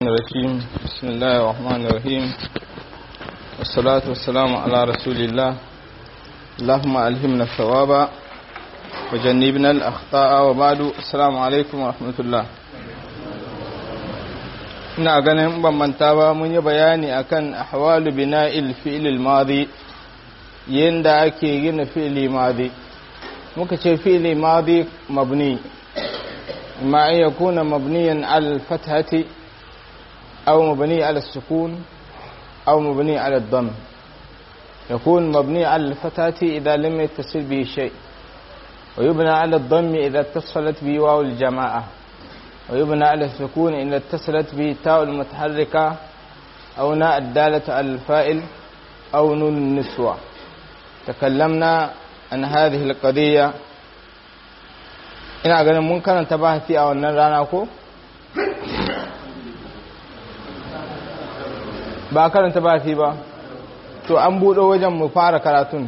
الرجيم بسم الله الرحمن الرحيم والصلاة والسلام على رسول الله اللهم ألهمنا الثواب وجنبنا الأخطاء وبعد السلام عليكم ورحمة الله ina ganin ban manta ba mun yi bayani akan ahwalu bina'il fi'il madi yanda ake gina fi'ili madi muka ce fi'ili madi mabni ma an yakuna mabniyan al fathati أو مبني على السكون أو مبني على الضم يكون مبني على الفتاة إذا لم يتصل به شيء ويبنى على الضم إذا اتصلت به واو الجماعة ويبنى على السكون إذا اتصلت به تاء المتحركة أو ناء الدالة على الفائل أو نون النسوة تكلمنا عن هذه القضية ina ganin mun karanta bahasi a wannan rana ko ba karanta ba fi ba to an buɗo wajen mu fara karatun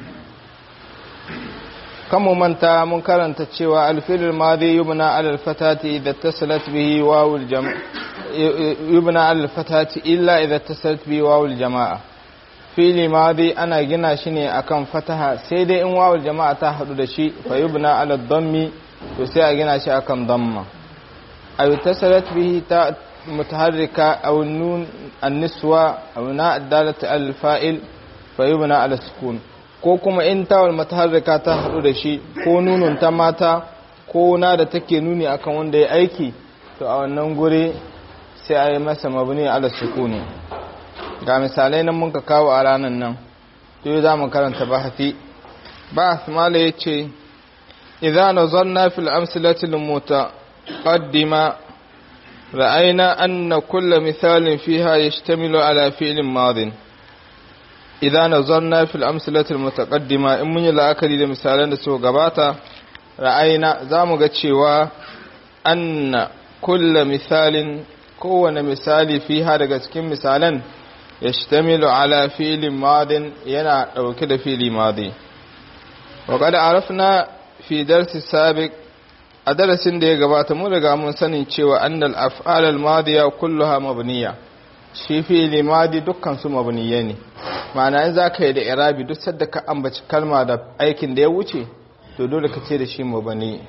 kan mu manta mun karanta cewa alfilul madi yubna ala alfatati idza tasalat bihi wawul jama yubna ala alfatati illa idza tasalat bihi wawul jamaa fili madi ana gina shi ne akan fataha sai dai in wawul jamaa ta hadu da shi fa yubna ala dhammi to sai a gina shi akan dhamma ay tasalat bihi ta متحركة أو النون النسوة أو ناء الدالة على الفائل فيبنى على السكون ko kuma in tawal mataharrika ta haɗu da shi ko nunun ta mata ko na da take nuni akan wanda ya aiki to a wannan guri sai a yi masa mabni ala sukuni ga misalai nan mun ka kawo a ranar nan to yi za mu karanta bahasi bahas mala ya ce idza nazarna fil amsalati al mutaqaddima رأينا أن كل مثال فيها يشتمل على فعل ماض إذا نظرنا في الأمثلة المتقدمة إن من الأكل لمثالا سوى قباتا رأينا زامغة شوا أن كل مثال كون مثال فيها لقسكين مثالا يشتمل على فعل ماض ينا أو كده فعل ماضي وقد عرفنا في درس السابق a darasin da ya gabata mun riga mun sanin cewa annal af'al al-madiya kulluha mabniya shi fi'li madi dukkan su mabniye ne ma'ana in zaka yi da irabi duk sadda ka ambaci kalma da aikin da ya wuce to dole ka ce da shi mabni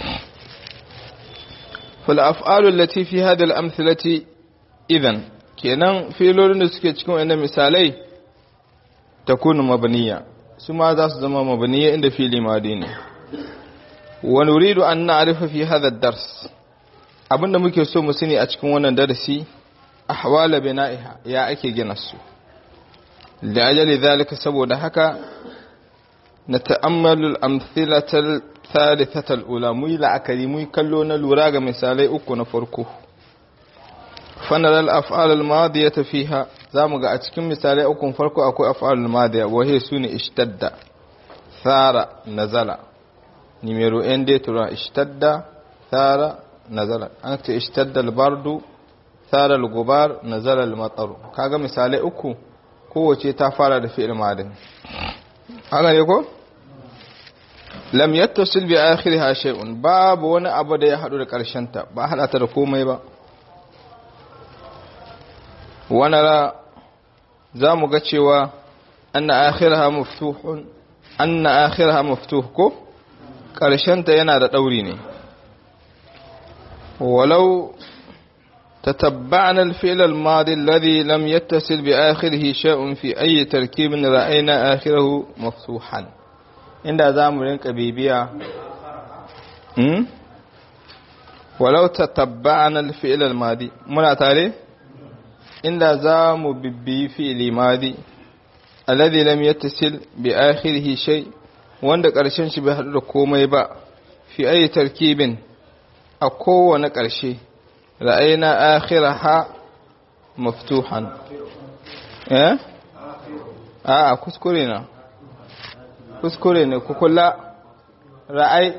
fal af'al allati fi hadha al-amthilati idan kenan filolin da suke cikin wannan misalai takunu mabniya su ma za su zama mabniya inda fi'li madi ne ونريد أن نعرف في هذا الدرس abinda muke so mu sani a cikin wannan darasi ahwala bina'iha ya ake gina su da ajali zalika saboda haka na ta'ammalu al-amthilata al-thalithata al-ula mu yi la'akari mu kallo na lura ga misalai uku na farko fanar al-af'al al-madiyata fiha zamu ga a cikin misalai uku farko akwai af'al al-madiya wa hiya sunu ishtadda thara nazala numero n dai tura ishtadda thara nazala an ce ishtadda albardu thara algubar nazala almataru kaga misalai uku kowace ta fara da fi'il madin haka ne ko lam yattasil bi akhiriha shay'un babu wani abu da ya hadu da karshen ta ba hada ta da komai ba wana zamu ga cewa anna akhiraha maftuhun anna akhiraha maftuh ko ƙarshenta yana da ɗauri ne walau تتبعنا الفعل الماضي الذي لم يتصل بآخره شيء في أي تركيب رأينا آخره مفتوحا عند ذا رنك بيبيا ولو تتبعنا الفعل الماضي منا تاري عند ذا ببي فعل ماضي الذي لم يتصل بآخره شيء wanda ƙarshen shi bai haɗu da komai ba fi ayi tarkibin a kowane ƙarshe ra'ayina akhiraha maftuhan eh a kuskure na kuskure ne ku kula ra'ay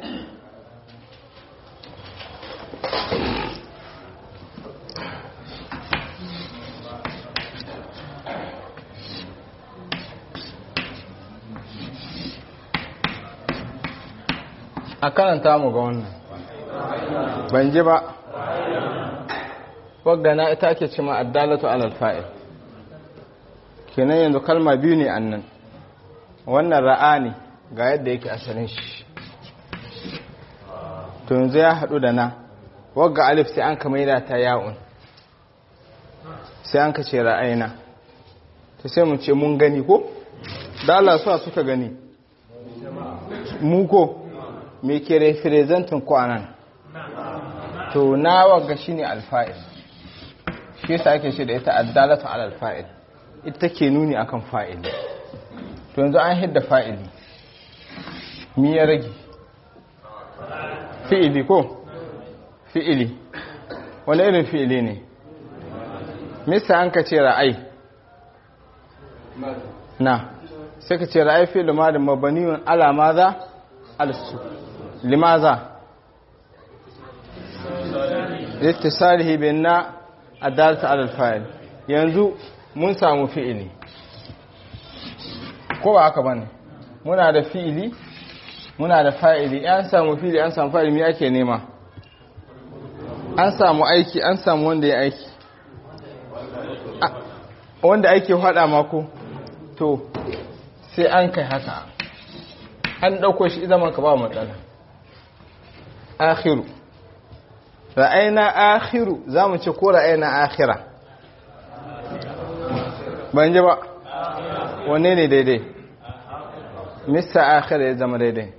a karanta mu ga wannan ban ji ba waggana ita ake ce ma addalatu alal fa'il kenan yanzu kalma biyu ne annan wannan ra'ani ga yadda yake asalin shi to yanzu ya haɗu da na wagga alif sai an kama yi ta ya'un sai an ka ce ra'ayina ta sai mu ce mun gani ko da Allah suwa suka gani mu ko me ke representin kwanan to na wagga shine alfa'il shi yasa ake ce da ita addalatu ala alfa'il ita ke nuni akan fa'ili to yanzu an hidda fa'ili mi ya rage fi'ili ko fi'ili wani irin fi'ili ne mista an ka ce ra'ai na sai ka ce ra'ai fi limadin mabaniyun alamaza alsu limaza littisarihi bin na adalta alalfa'il yanzu mun samu fi'ili ko ba haka bane muna da fi'ili muna da fa'ili an samu fi'ili an samu fa'ili me ake nema an samu aiki an samu wanda ya aiki wanda ake hada mako to sai an kai haka an dauko shi zaman ka ba matsala akhiru ra'ayna akhiru zamu ce ko ra'ayna akhira ban ji ba wanne ne daidai mista akhira ya zama daidai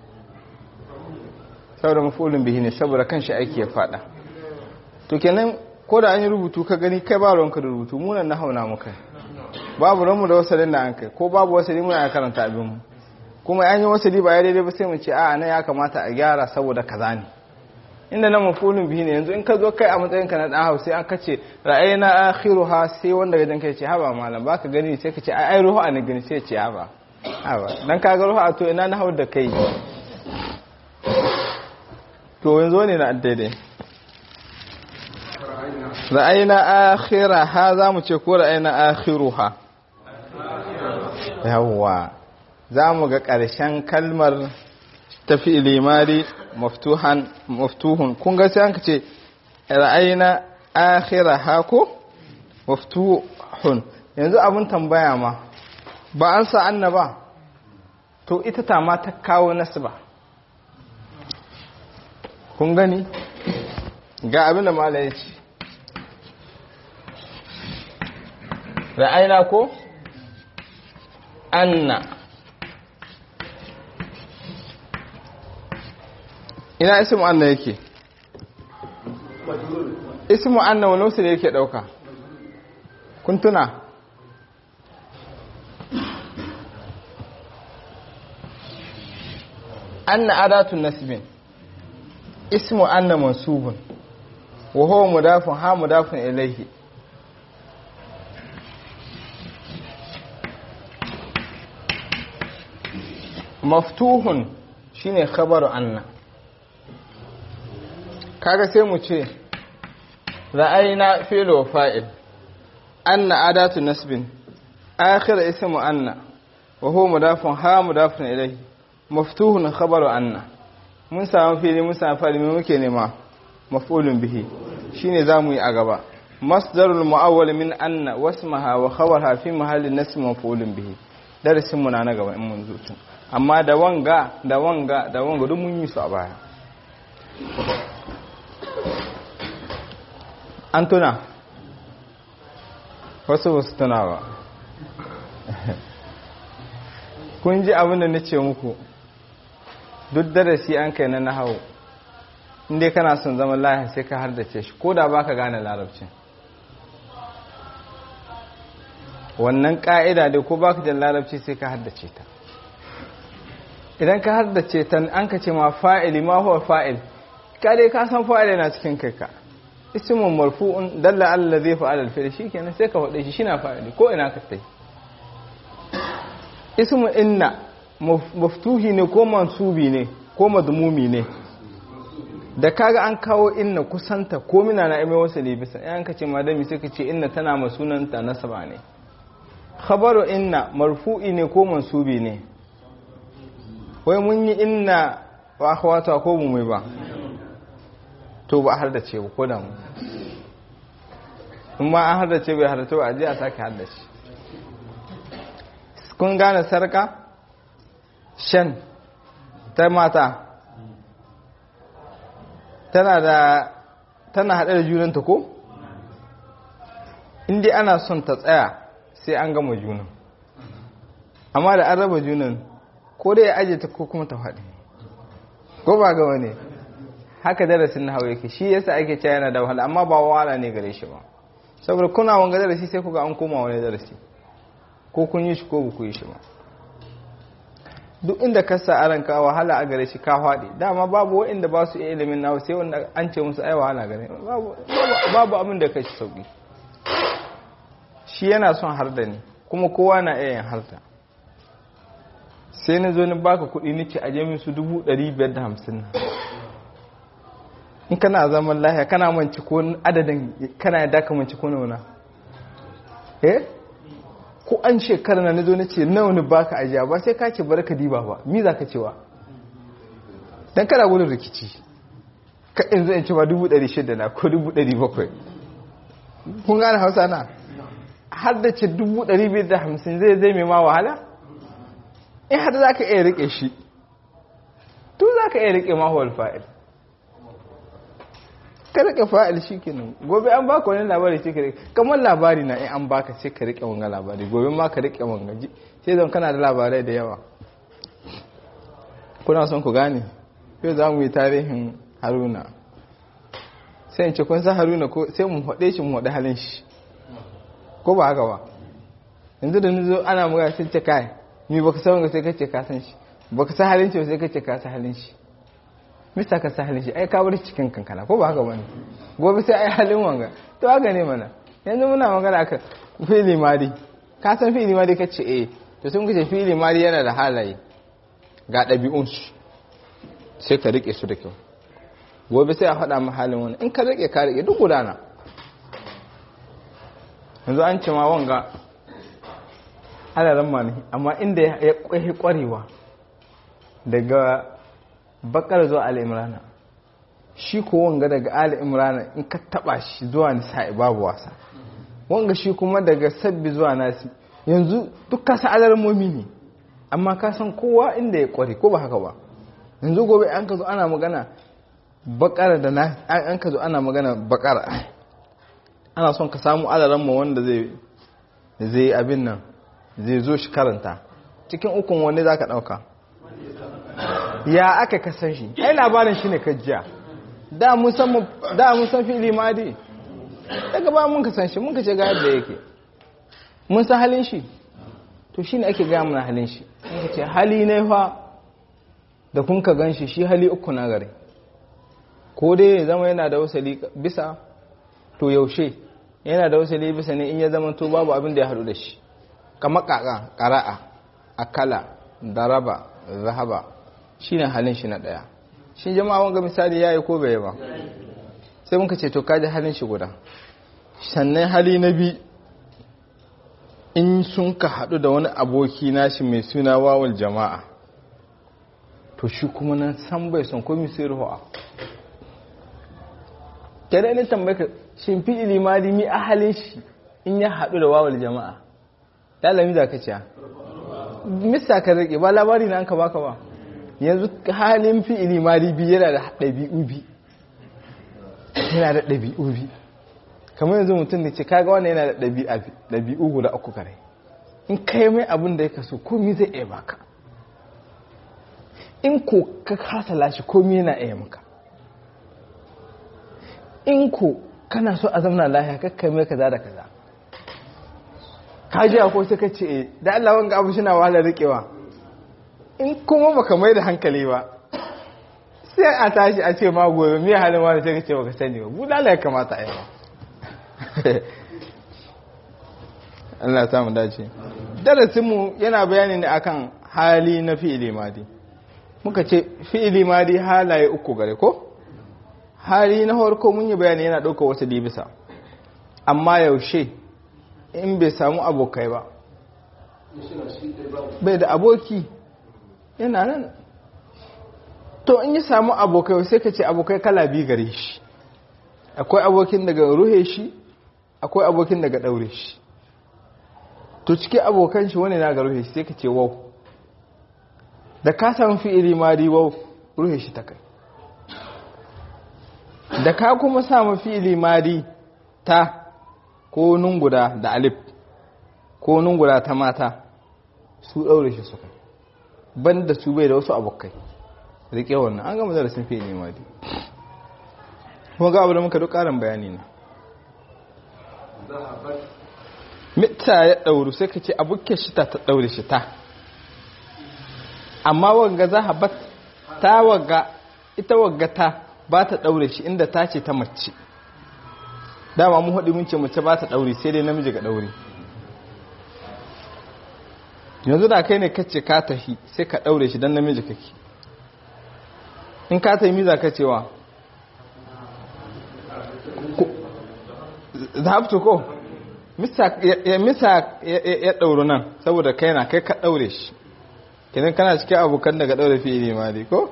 saboda mafulun bihi ne saboda kanshi aiki ya fada to kenan ko da an yi rubutu ka gani kai ba ruwanka da rubutu munan na hauna muka babu ranmu da wasalin da an kai ko babu wasali muna karanta abinmu kuma an yi wasali ba ya daidai ba sai mu ce a nan ya kamata a gyara saboda kaza ne inda na mafulun bihi ne yanzu in ka zo kai a matsayinka na dan hausa an kace ra'ayna akhiruha sai wanda gadan kai ce haba malam baka gani sai ka ce ai ai ruhu ne gani sai ce haba haba dan ka ga ruhu to ina na hau da kai to yanzu ne na daidai ra'ayna akhiraha zamu ce ko ra'ayna akhiruha yawwa zamu ga ƙarshen kalmar tafi limari maftuhan maftuhun kun ga sai an ce ra'ayna akhiraha ko maftuhun yanzu abun tambaya ma ba an sa annaba to ita ta ma ta kawo nasba kun gani ga abin da mala ya ce ra'ayna ko anna ina ismu anna yake ismu anna wani wasu da yake dauka kun tuna anna adatun nasibin ismu anna mansubun wa huwa mudafun ha mudafun ilayhi maftuhun shine khabaru anna kaga sai mu ce ra'ayna fi'l wa fa'il anna adatu nasbin akhir ismu anna wa huwa mudafun ha mudafun ilayhi maftuhun khabaru anna mun samu fili mun samu fa'il me muke nema maf'ulun bihi shine zamu yi a gaba masdarul mu'awwal min anna wasmaha wa khabarha fi mahallin nasb maf'ulun bihi darasin mu na na gaba in mun zo amma da wanga da wanga da wanga duk mun yi su a baya an tuna wasu ba su tuna ba kun ji abin da na ce muku duk darasi an kai na nahawu inda kana son zaman lahi sai ka hardace shi ko da ba ka gane larabcin wannan ka'ida dai ko ba ka jan larabci sai ka hardace ta idan ka hardace ta an ka ce ma fa'ili ma huwa fa'il ka dai ka san fa'il yana cikin kai ka ismun marfu'un dalla Allah zai fa'ala al-fi'l shikenan sai ka faɗe shi shina fa'ili ko ina ka tai ismu inna maftuhi ne ko mansubi ne ko madmumi ne da kaga an kawo inna kusanta ko mina na ime wasu libisa yan ka ce madami sai ka ce inna tana masunanta nasaba ne khabaru inna marfu'i ne ko mansubi ne wai mun yi inna wa akhwata ko mu mai ba to ba har da ce ko da mu in ma an haddace bai haddace ba a je a sake haddace kun gane sarka shan ta mata tana da tana haɗe da junanta ko inda ana son ta tsaya sai an gama junan amma da an raba junan ko dai ya aje ta ko kuma ta faɗi ko ba gama ne haka darasin na hawa yake shi yasa ake cewa yana da wahala amma ba wahala ne gare shi ba saboda kuna wanga darasi sai kuga an koma wani darasi ko kun yi shi ko ba ku yi shi ba duk inda ka sa aran ka wahala a gare shi ka faɗi dama babu waɗanda ba su iya ilimin nawa sai wanda an ce musu ai wahala gare babu abin da ka shi sauki shi yana son har da ni kuma kowa na iya yin harta sai na zo ni baka kuɗi nake aje min su dubu ɗari biyar da hamsin na in kana zaman lahiya kana manci ko adadin kana yadda ka manci ko nauna eh ko an shekara na nazo nace nawa ne baka ajiya ba sai ka ce barka diba ba mi za ka cewa dan kana gudun rikici ka in zo in ce ba 600 na ko 700 kun gane hausa na har da ce 250 zai zai mai ma wahala in har za ka iya rike shi to za ka iya rike mahuwal fa'il ka rike fa'il shi kenan gobe an baka wani labari sai ka rike kamar labari na in an baka sai ka rike wanga labari gobe ma ka rike wanga ji sai zan kana da labarai da yawa kuna son ku gane yau za mu yi tarihin haruna sai in ce kun san haruna ko sai mu haɗe shi mu haɗe halin shi ko ba haka ba yanzu da nizo ana muga sai ce kai ni baka san wanga sai kace ka san shi baka san halin shi sai kace ka san halin shi mista ka san halin shi ai ka bar cikin kankana ko ba haka bane gobe sai ai halin wanga to haka ne mana yanzu muna magana akan fili madi ka san fili madi kace eh to sun kace fili madi yana da halaye ga ɗabi'un su sai ka rike su da kyau gobe sai a faɗa ma halin wani in ka rike ka rike duk gudana yanzu an ce ma wanga alaran mani amma inda ya kwaye kwarewa daga bakar zuwa al'imrana shi ko wanga daga al'imrana in ka taba shi zuwa nisa'i babu wasa wanga shi kuma daga sabbi zuwa nasi yanzu duk kasa alarmomi ne amma ka san kowa inda ya kware ko ba haka ba yanzu gobe an ka zo ana magana bakara da na an ka zo ana magana bakara ana son ka samu alaramma wanda zai zai abin nan zai zo shi karanta cikin ukun wani za ka ɗauka ya aka kasan shi ai labarin shi ne kajiya da mun san fili madi daga ba mun kasan shi mun kace ga yadda yake mun san halin shi to shi ne ake gaya mana halin shi mun ce hali ne fa da kun ka gan shi shi hali uku na gare ko dai ya zama yana da wasali bisa to yaushe yana da wasali bisa ne in ya zama to babu abin da ya haɗu da shi kamar ƙaƙa ƙara'a akala daraba zahaba shi ne halin shi na ɗaya shi jama'a wanga misali ya yi ko bai ba sai muka ce to kaji halin shi guda sannan hali na bi in sun ka haɗu da wani aboki nashi mai suna wawul jama'a to shi kuma nan san bai son komi sai ruwa kada ne tambaye ka shin fi ilimadi mi a halin shi in ya haɗu da wawul jama'a lalami za ka ciya mista ka rike ba labari na an ka baka ba yanzu halin fi ilimadi bi yana da ɗabi'u bi yana da ɗabi'u bi kamar yanzu mutum da ce kaga wannan yana da ɗabi'u guda uku kare in kai mai abin da ya kaso komi zai iya baka in ko ka kasa lashe komi yana iya maka in ko kana so a zamana lahiya kakkai mai kaza da kaza ka ji ko sai ka ce da Allah wanga abu shi na wahalar rikewa in kuma baka mai da hankali ba sai a tashi a ce ma gobe me halin wani sai ka ce baka sani ba budala ya kamata a yi ba Allah ya samu dace darasinmu yana bayani ne akan hali na fi'ili madi muka ce fi'ili madi halaye uku gare ko hali na farko mun yi bayani yana ɗauka wasu libisa amma yaushe in bai samu abokai ba bai da aboki yana nan to in yi samu abokai sai ka ce abokai kala biyu gare shi akwai abokin daga ruhe shi akwai abokin daga daure shi to cikin abokan shi wani na ga ruhe shi sai ka ce wau da ka samu fi'ili madi wau ruhe shi ta kai da ka kuma samu fi'ili madi ta ko nunguda da alif ko nunguda ta mata su daure shi su kai banda su bai da wasu abokai rike wannan an gama darasin fi'ili madi kuma ga abu da muka duk karin bayani ne mita ya ɗauru sai ka ce abuke shi ta ta ɗaure shi ta amma wagga za a bat ta wagga ita wagga ta ba ta ɗaure shi inda ta ce ta mace dama mu haɗi mun ce mace ba ta ɗaure sai dai namiji ga ɗaure yanzu da kai ne kace ka tafi sai ka ɗaure shi don namiji kake in ka tafi miza ka cewa zahabtu ko misa ya ɗauru nan saboda kai na kai ka ɗaure shi kenan kana cikin abokan daga ɗaure fiye ne ma dai ko?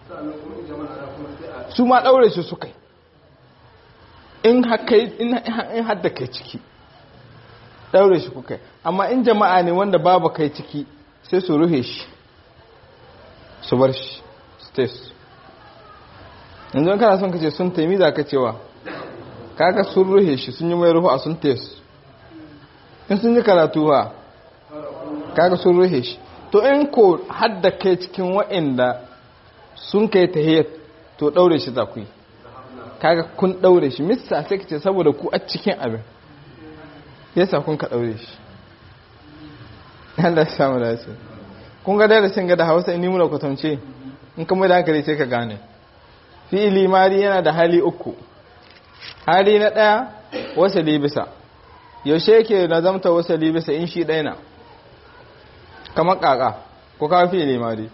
su ma ɗaure shi su kai in hadda kai ciki ɗaure shi kukai amma in jama'a ne wanda babu kai ciki sai su ruhe shi su bar shi stays yanzu kana son kace sun taimi za ka cewa kaga sun ruhe shi sun yi mai ruhu a sun tes in sun yi karatu ha kaga sun ruhe shi to in ko hadda kai cikin wa'inda sun kai tahiyat to daure shi za ku yi kaga kun daure shi mista sai kace saboda ku a cikin abin yasa kun ka daure shi Allah ya samu dace kun ga darasin ga da Hausa in ni muna kwatance in kuma da hankali sai ka gane fi'ili mari yana da hali uku hali na ɗaya wasali bisa yaushe yake na zamta wasali bisa in shi ɗaya na kamar ƙaƙa ko kawo fi'ili mari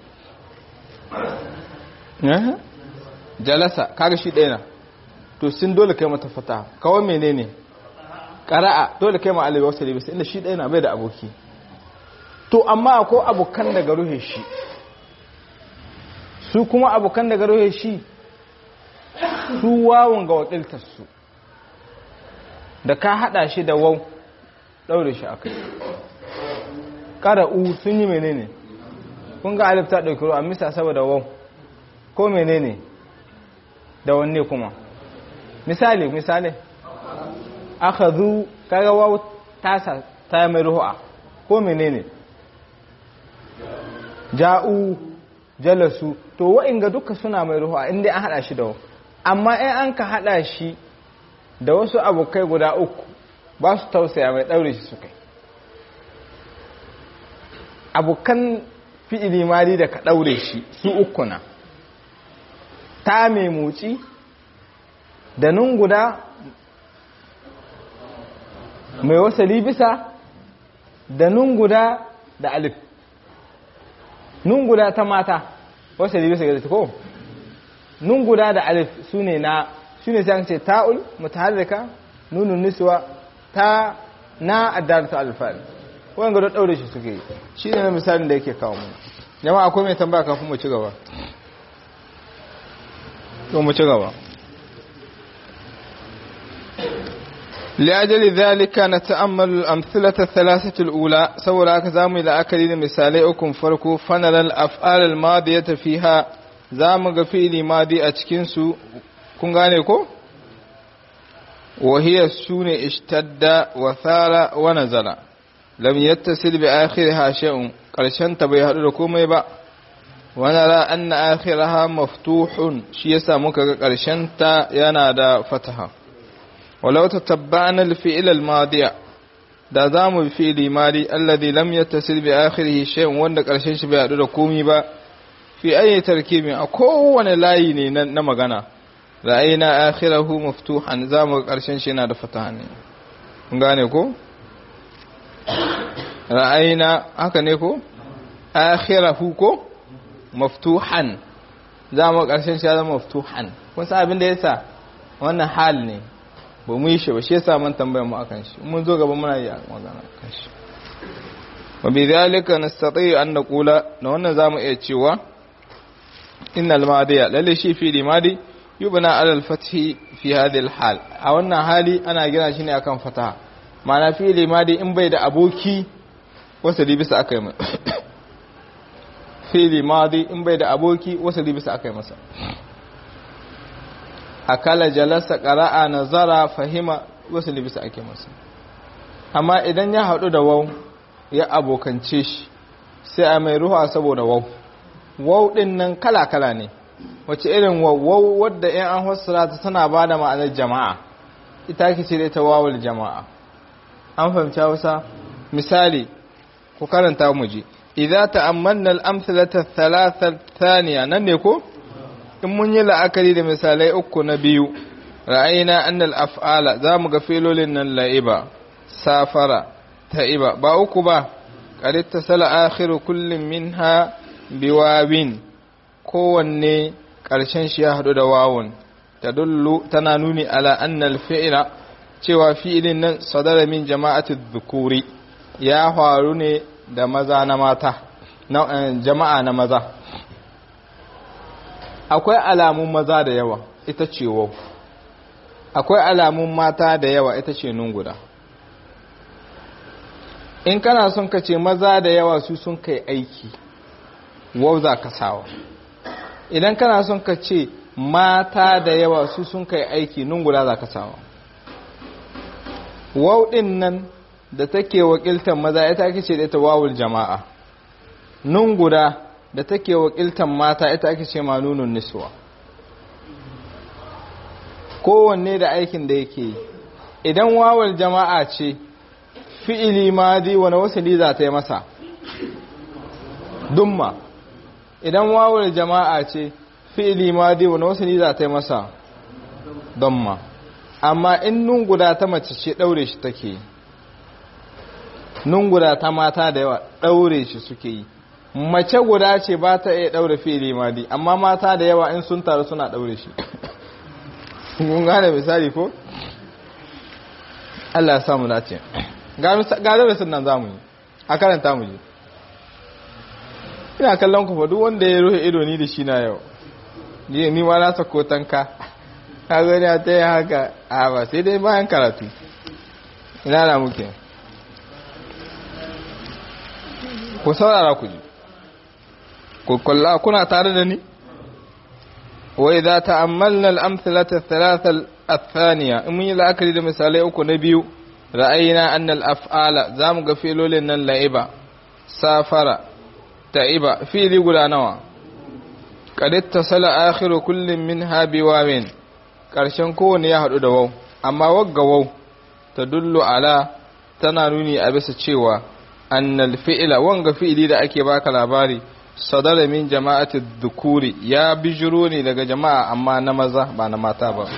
jalasa kaga shi ɗaya na to sun dole kai mata fata kawai menene ƙara'a dole kai ma alibi wasali bisa inda shi ɗaya na bai da aboki to amma ko abokan daga ruhe shi su kuma abokan daga ruhe shi su wawon ga wakiltarsu da ka hada shi da wau daure shi akai qara'u sun yi menene kun ga alif ta dauki ruwa misa saboda wau ko menene da wanne kuma misali misali akhadhu kaga wau tasa ta mai ruwa ko menene ja'u jalasu to wa'inga duka suna mai ruwa inda an hada shi da wau amma in an ka hada shi da wasu abokai guda uku ba su tausaya mai ɗaure shi su kai abokan fi'ili mari da ka ɗaure shi su uku na ta mai motsi da nun guda mai wasali bisa da nun guda da alif nun guda ta mata wasali bisa ga ko nun guda da alif su ne na su ne sai ce ta'ul mutaharrika nunun niswa ta na addalatu alfal wanda da daure shi suke shi ne misalin da yake kawo mu jama'a akwai mai tambaya kafin mu ci gaba to mu ci gaba لأجل ذلك نتأمل الأمثلة الثلاثة الأولى سورة كزامي لأكل مثالي أكم فرقو فنرى الأفعال الماضية فيها زام فعل ماضي أتكنسو kun gane ko wahiyar su ne ishtadda wa thara wa nazala lam yattasil bi akhiriha shay'un karshen ta bai hadu da komai ba wa nara anna akhiraha maftuhun shi yasa muka ga karshen ta yana da fataha walau tatabba'na al-fi'l al-madiya da zamu bi fi'li madi alladhi lam yattasil bi akhirihi shay'un wanda karshen shi bai hadu da komai ba fi ayi tarkibin a kowane layi ne na magana ra'ayina akhirahu maftuhan zamu karshen shi yana da fataha ne kun gane ko ra'ayina haka ne ko akhirahu ko maftuhan zamu karshen shi ya zama maftuhan kun san abin da yasa wannan hal ne ba mu yi shi ba shi yasa mun tambaya mu akan shi mun zo gaba muna yi magana akan shi wa bidhalika nastati an naqula da wannan zamu iya cewa innal madiya lalle shi fi madi yubna ala al-fathi fi hadhihi al-hal a wannan hali ana gina shi ne akan fataha ma'ana fi'ili madi in bai da aboki wasali bisa akai mai fi'ili madi in bai da aboki wasali bisa akai masa akala jalasa qara'a nazara fahima wasali bisa akai masa amma idan ya haɗu da waw ya abokance shi sai a mai ruwa saboda waw waw din nan kala-kala ne wace irin waw wadda in an fassara ta tana ba da ma'anar jama'a ita ke ce da ita wawul jama'a an fahimci hausa misali ku karanta mu ji idza ta'ammalna al-amsalata thalatha thaniya nan ne ko in mun yi la'akari da misalai uku na biyu ra'ayina anna al-af'ala zamu ga filolin nan la'iba safara ta'iba ba uku ba qad ittasala akhiru kullin minha biwawin kowanne ƙarshen shi ya haɗu da wawun tadullu tana nuni ala annal fi'ila cewa fi'ilin nan sadara min jama'atu dhukuri ya faru ne da maza na mata jama'a na maza akwai alamun maza da yawa ita ce wau akwai alamun mata da yawa ita ce nun guda in kana son ka ce maza da yawa su sun kai aiki wau za ka sawa idan kana son ka ce mata da yawa su sun kai aiki nun guda za ka sawa wau ɗin nan da take wakiltar maza ita ake ce da ita wawul jama'a nun guda da take wakiltar mata ita ake ce ma nunun niswa kowanne da aikin da yake yi idan wawul jama'a ce fi'ili madi wani wasali za ta yi masa dumma idan wawul jama'a ce fi'ili madi wani wasali za ta yi masa dumma amma in nun guda ta mace ce daure shi take yi nun guda ta mata da yawa daure shi suke yi mace guda ce ba ta iya daure fi'ili madi amma mata da yawa in sun taru suna daure shi kun gane misali ko Allah ya samu dace ga darasin nan zamu yi a karanta mu je ina kallon ku fa duk wanda ya rufe ido ni da shi na yau ni ni ma na sako tanka ka gani a ta yi haka a ba sai dai bayan karatu ina na muke ku saurara ku ji ku kalla kuna tare da ni wa idza ta'ammalna al-amthilata ath-thalatha ath-thaniya in mun yi la'akari da misalai uku na biyu ra'ayina anna al-af'ala zamu ga filolin nan la'iba safara ta'iba fili guda nawa qad ittasala akhiru kullin minha biwawin karshen kowanne ya hadu da waw amma wagga waw tadullu ala tana nuni a bisa cewa annal fi'ila wanga fi'ili da ake baka labari sadara min jama'ati dhukuri ya bijiro ne daga jama'a amma na maza ba na mata ba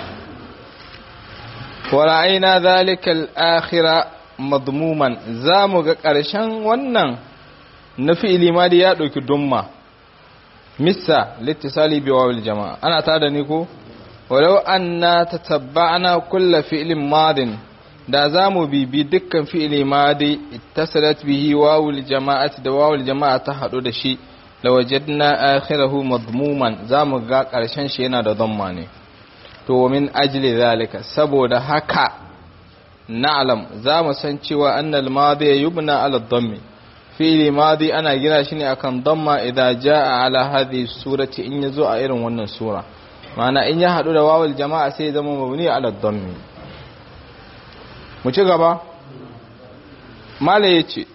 wa ra'ayna dhalika al-akhira madmuman zamu ga karshen wannan na fi'ili ma da ya dauki dumma missa littisali bi wawil jama'a ana tada ni ko walau anna tatabba'na kull fi'lin madin da za mu bibi dukkan fi'ili madi ittasalat bihi wawul jama'ati da wawul jama'a ta hadu da shi lawajadna akhirahu madmuman za mu ga karshen shi yana da dhamma ne to min ajli zalika saboda haka na'lam za mu san cewa annal madi yubna ala dhammi fi'ili madi ana gina shi ne akan dhamma idan jaa ala hadhihi surati in yazo a irin wannan sura ma'ana in ya hadu da wawul jama'a sai zama mabni ala dhammi mu ci gaba mala ya ce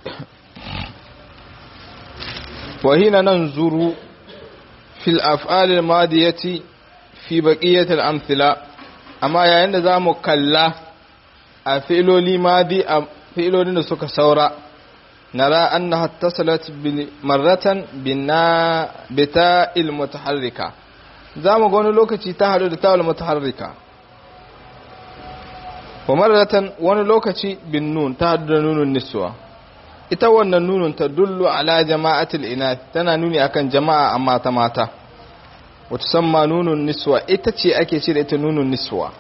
wahina nan zuru fil af'alil madiyati fi baqiyatil amthila amma yayin da zamu kalla a fi'iloli madi a fi'ilolin da suka saura nara annaha tasalat bil marratan bina bita'il mutaharrika zamu ga wani lokaci ta hadu da ta'il mutaharrika wa marratan wani lokaci bin nun ta hadu da nunun niswa ita wannan nunun ta dullu ala jama'atul inath tana nuni akan jama'a amma ta mata wata samma nunun niswa ita ce ake ce da ita nunun niswa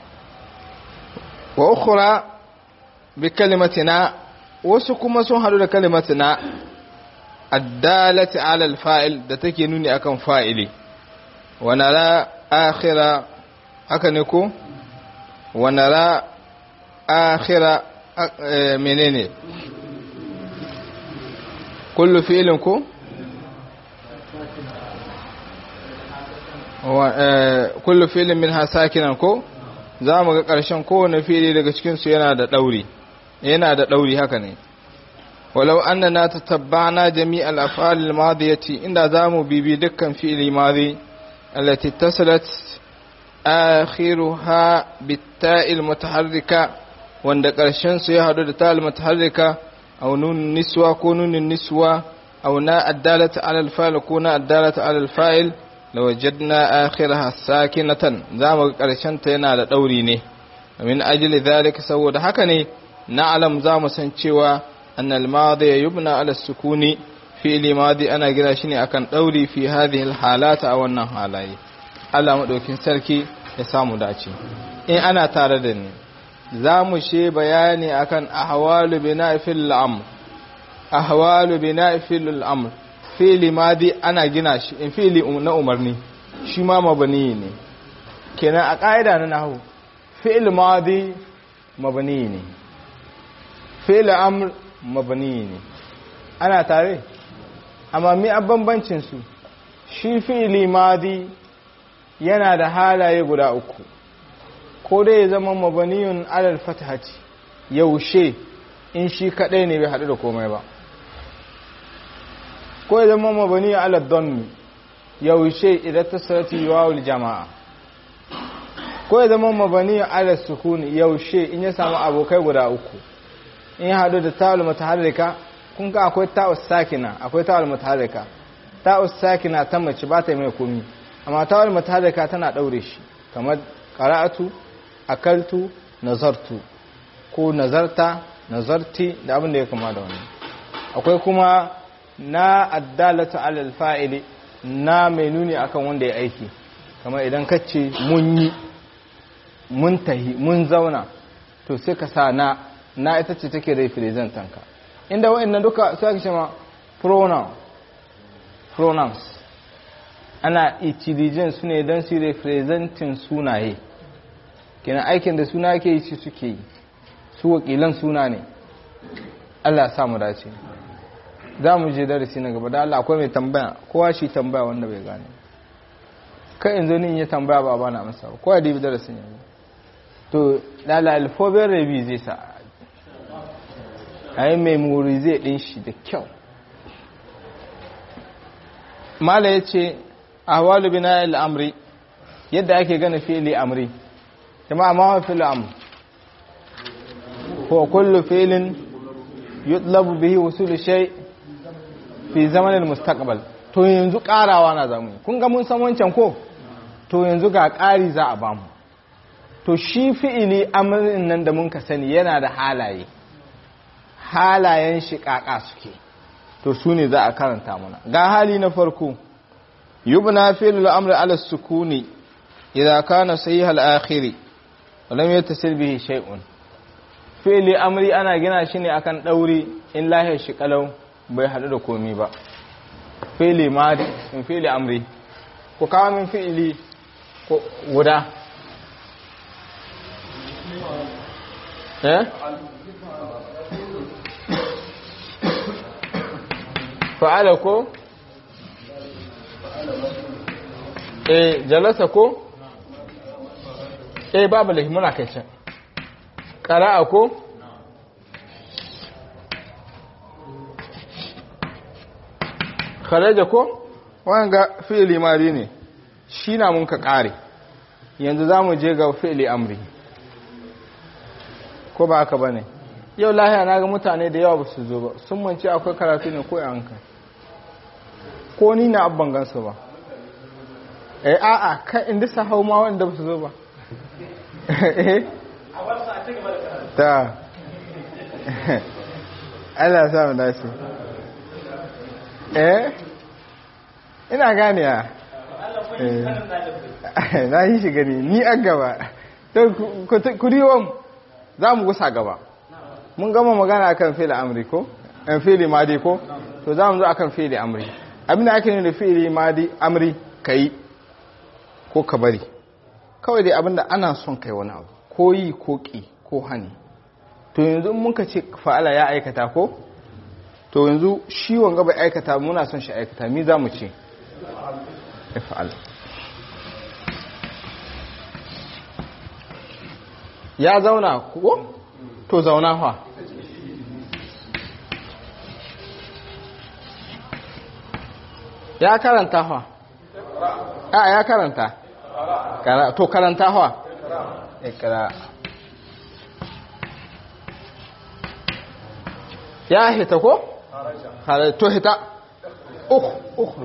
wa ukhra bi kalimatina wasu kuma sun hadu da kalimatina addalati ala alfa'il da take nuni akan fa'ili wa nara akhira haka ne ko wa nara akhira menene kullu fi'lin ko kullu fi'lin minha sakinan ko za mu ga ƙarshen kowane fili daga cikinsu yana da ɗauri yana da ɗauri haka ne walau annana tatabbana jami'al af'alil madiyati inda zamu bibi dukkan fi'li madi allati tasalat akhiruha bitta'il mutaharrika wanda ƙarshen su ya hadu da ta'il mutaharrika aw nun niswa ko nunin niswa aw na addalata ala al-fa'il ko na addalata ala al-fa'il lawajadna akhiraha sakinatan zamu ga ƙarshen ta yana da ɗauri ne min ajli dhalika saboda haka ne na'lam zamu san cewa أن الماضي يبنى على السكون في ماضي أنا قرا شني أكن دوري في هذه الحالات أو أنها حالاي Allah maɗaukin sarki ya samu dace in ana tare da ni za mu she bayani akan ahwalu bina fil amr ahwalu bina fil amr fi'li madi ana gina shi in fi'li na umarni shi ma mabani ne kenan a ƙa'ida na nahwu fi'l madi mabani ne fi'l amr mabani ne ana tare amma mi a bambancin su shi fi'ili madi yana da halaye guda uku ko dai ya zama mabaniyun alal fatahati yaushe in shi kadai ne bai haɗu da komai ba ko ya zama mabaniyun alal donni yaushe idan ta sarati wawul jama'a ko ya zama mabaniyun alal sukuni yaushe in ya samu abokai guda uku in ya haɗu da ta'ul mutaharrika kun ga akwai ta'us sakina akwai ta'ul mutaharrika ta'us sakina ta mace ba ta mai komi amma ta'ul mutaharrika tana daure shi kamar qara'atu akaltu nazartu ko nazarta nazarti da abin da ya kama da wannan akwai kuma na addalatu alal fa'ili na mai nuni akan wanda ya aiki kamar idan kace mun yi mun tahi mun zauna to sai ka sa na na ita ce take representan ka inda wa'annan duka su ake cewa pronoun pronouns ana itilijin su ne don su representin sunaye kenan aikin da suna ke yi shi suke yi su wakilan suna ne Allah samu dace za mu je darasi na gaba da Allah akwai mai tambaya kowa shi tambaya wanda bai gane kai in zo ni in yi tambaya ba bana amsa ba kowa da yi darasin yanzu to lala alfobin rabi zai sa a yi memorize ɗin shi da kyau mala ya ce a walu bina al'amri yadda ake gane fili amri jama'a ma wa fili amri ko kullu filin yutlabu bihi wasu shay fi zamanin mustaqbal to yanzu karawa na zamu kun ga mun san wancan ko to yanzu ga ƙari za a bamu to shi fi'ili amrin nan da mun ka sani yana da halaye halayen shi kaka suke to su ne za a karanta mana ga hali na farko yubna fi'lul amri ala sukuni idza kana sahih al-akhiri wa lam yattasil bihi shay'un fi'li amri ana gina shi ne akan dauri in lahiyar shi kalau bai hadu da komi ba fi'li madi in fi'li amri ko kawo min fi'li guda eh fa'ala ko eh jalasa ko eh babu lahi muna kai can ƙara'a ko kharaja ko wanga fi'li mari ne shi na mun ka ƙare yanzu za mu je ga fi'li amri ko ba haka ba ne yau lahiya na ga mutane da yawa ba su zo ba sun mance akwai karatu ne ko yanka ko ni na abban gansu ba eh a'a kai inda sa hau ma wanda ba su zo ba eh ta Allah sa mu dace eh ina gane ya na yi shi gani ni an gaba ku riwon za mu gusa gaba mun gama magana akan fili amri ko an fili madi ko to za mu zo akan fili amri abin da ake nuna fili madi amri kai ko ka bari kawai dai abinda ana son kai wani abu ko yi ko ƙi ko hani to yanzu in muka ce fa'ala ya aikata ko to yanzu shi wanga bai aikata muna son shi aikata mi za mu ce ya fa'ala ya zauna ko to zauna fa ya karanta fa a ya karanta to karanta fa ikra ya hita ko to hita ukhruj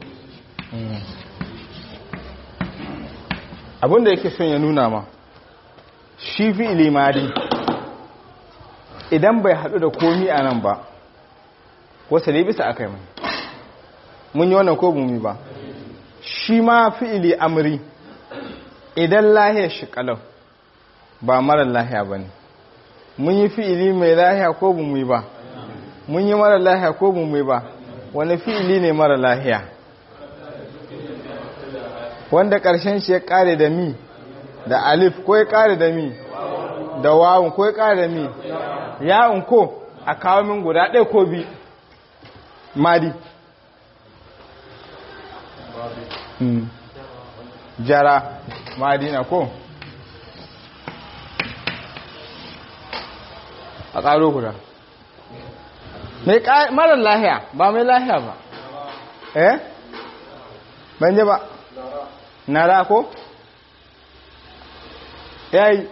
abinda yake son ya nuna ma shi fi ilimari idan bai haɗu da komi a nan ba wasu bisa aka yi mai mun yi wannan ko bumi ba shi ma fi'ili amri idan lahiyar shi kalau ba marar lahiya ba ne mun yi fi'ili mai lahiya ko bumi ba mun yi marar lahiya ko bumi ba wani fi'ili ne marar lahiya wanda ƙarshen shi ya ƙare da mi da alif ko ya ƙare da mi da wawun ko ya ƙare da mi yawon ko a kawo min guda ɗaya ko bi madi jara madina ko a ƙaro guda mai marar lahiya ba mai lahiya ba eh banje ba nara ko yayi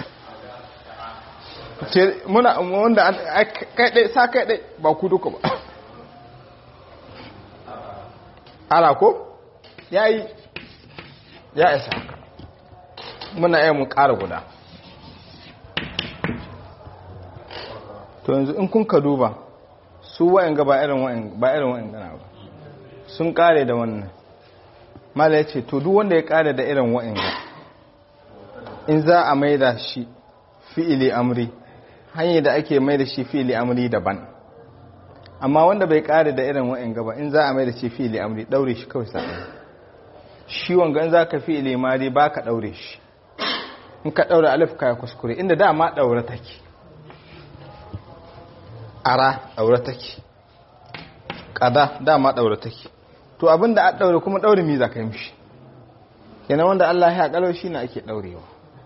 muna wanda kai ɗai sa kai ɗai ba ku duka ba ala ko ya yi ya isa muna iya mu ƙara guda to yanzu in kun ka duba su wa'in ga ba irin wa'in gana ba sun ƙare da wannan mala ya ce to duk wanda ya ƙare da irin wa'in ga in za a maida shi fi'ili amri hanyar da ake maida shi fi'ili amri daban amma wanda bai ƙare da irin wa'in gaba in za a maida shi fi'ili amri ɗaure shi kawai sa'a shi wanga in za ka fi ilimari ba ka ɗaure shi in ka ɗaure alif ka ya kuskure inda dama ɗaure take ara ɗaure take ƙada dama ɗaure take to abinda a ɗaure kuma ɗaure mi za ka yi mishi yana wanda Allah ya ƙalau shi na ake ɗaurewa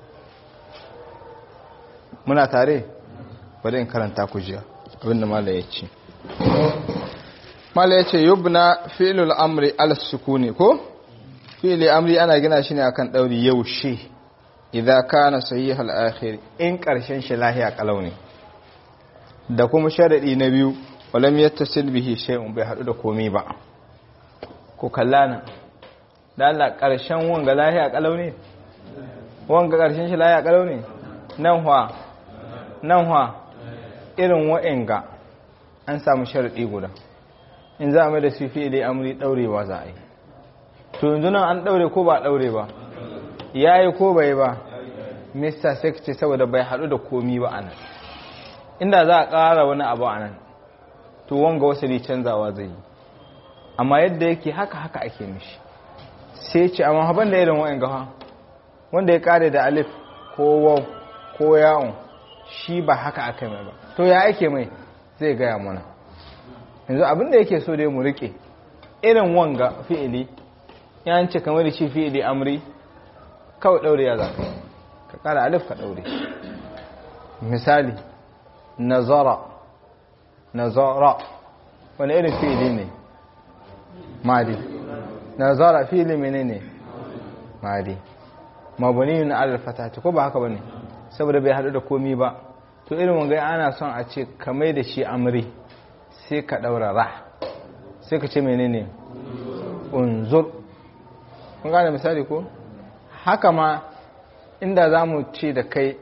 muna tare bari in karanta ku jiya abinda mala ya ce mala ya ce yubna fi'lul amri al-sukuni ko fili amri ana gina shi ne akan ɗauri yaushe idza kana sahih al-akhir in ƙarshen shi lahiya kalau ne da kuma sharadi na biyu walam yattasil bihi shay'un bai hadu da komai ba ko kallana da Allah ƙarshen wanga lahiya kalau ne wanga ƙarshen shi lahiya kalau ne nan hwa nan hwa irin wa'inga an samu sharadi guda in za a mai da su fi'ili amri daurewa za a yi to yanzu nan an daure ko ba daure ba yayi ko bai ba mr secretary saboda bai hadu da komi ba anan inda za a ƙara wani abu anan to wanga wasali canzawa zai yi amma yadda yake haka haka ake mishi sai ce amma haban da irin wa'in gawa wanda ya kare da alif ko waw ko ya'un shi ba haka aka mai ba to ya ake mai zai gaya mana yanzu abinda yake so dai mu rike irin wanga fi'ili yan ce kamar da shi fi'ili amri kawai daure ya zaka ka kara alif ka daure misali nazara nazara wani irin fi'ili ne madi nazara fi'ili menene madi mabuniyun alal fatati ko ba haka bane saboda bai hadu da komi ba to irin wanga ana son a ce kamar da shi amri sai ka daura ra sai ka ce menene unzur kun gane misali ko haka ma inda za mu ce da kai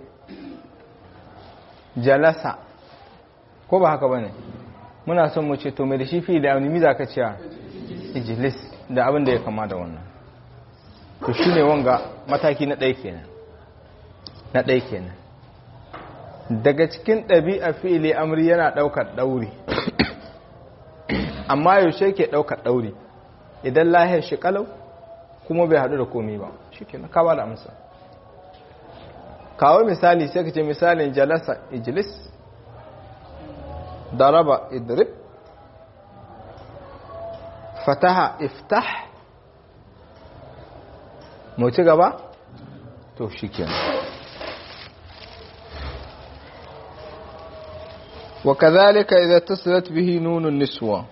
jalasa ko ba haka ba ne muna son mu ce to mai da shi fi da aunimi za ka ciya ijilis da abin da ya kama da wannan to shi ne wanga mataki na ɗaya kenan na ɗaya kenan daga cikin ɗabi'a fi'ili amri yana ɗaukar ɗauri amma yaushe ke ɗaukar ɗauri idan lahiyar shi kalau kuma bai haɗu da komi ba shi ke na kawo da amsa kawo misali sai ka ce misalin jalasa ijlis daraba idrib fataha iftah mu ci gaba to shi وكذلك إذا اتصلت به نون النسوة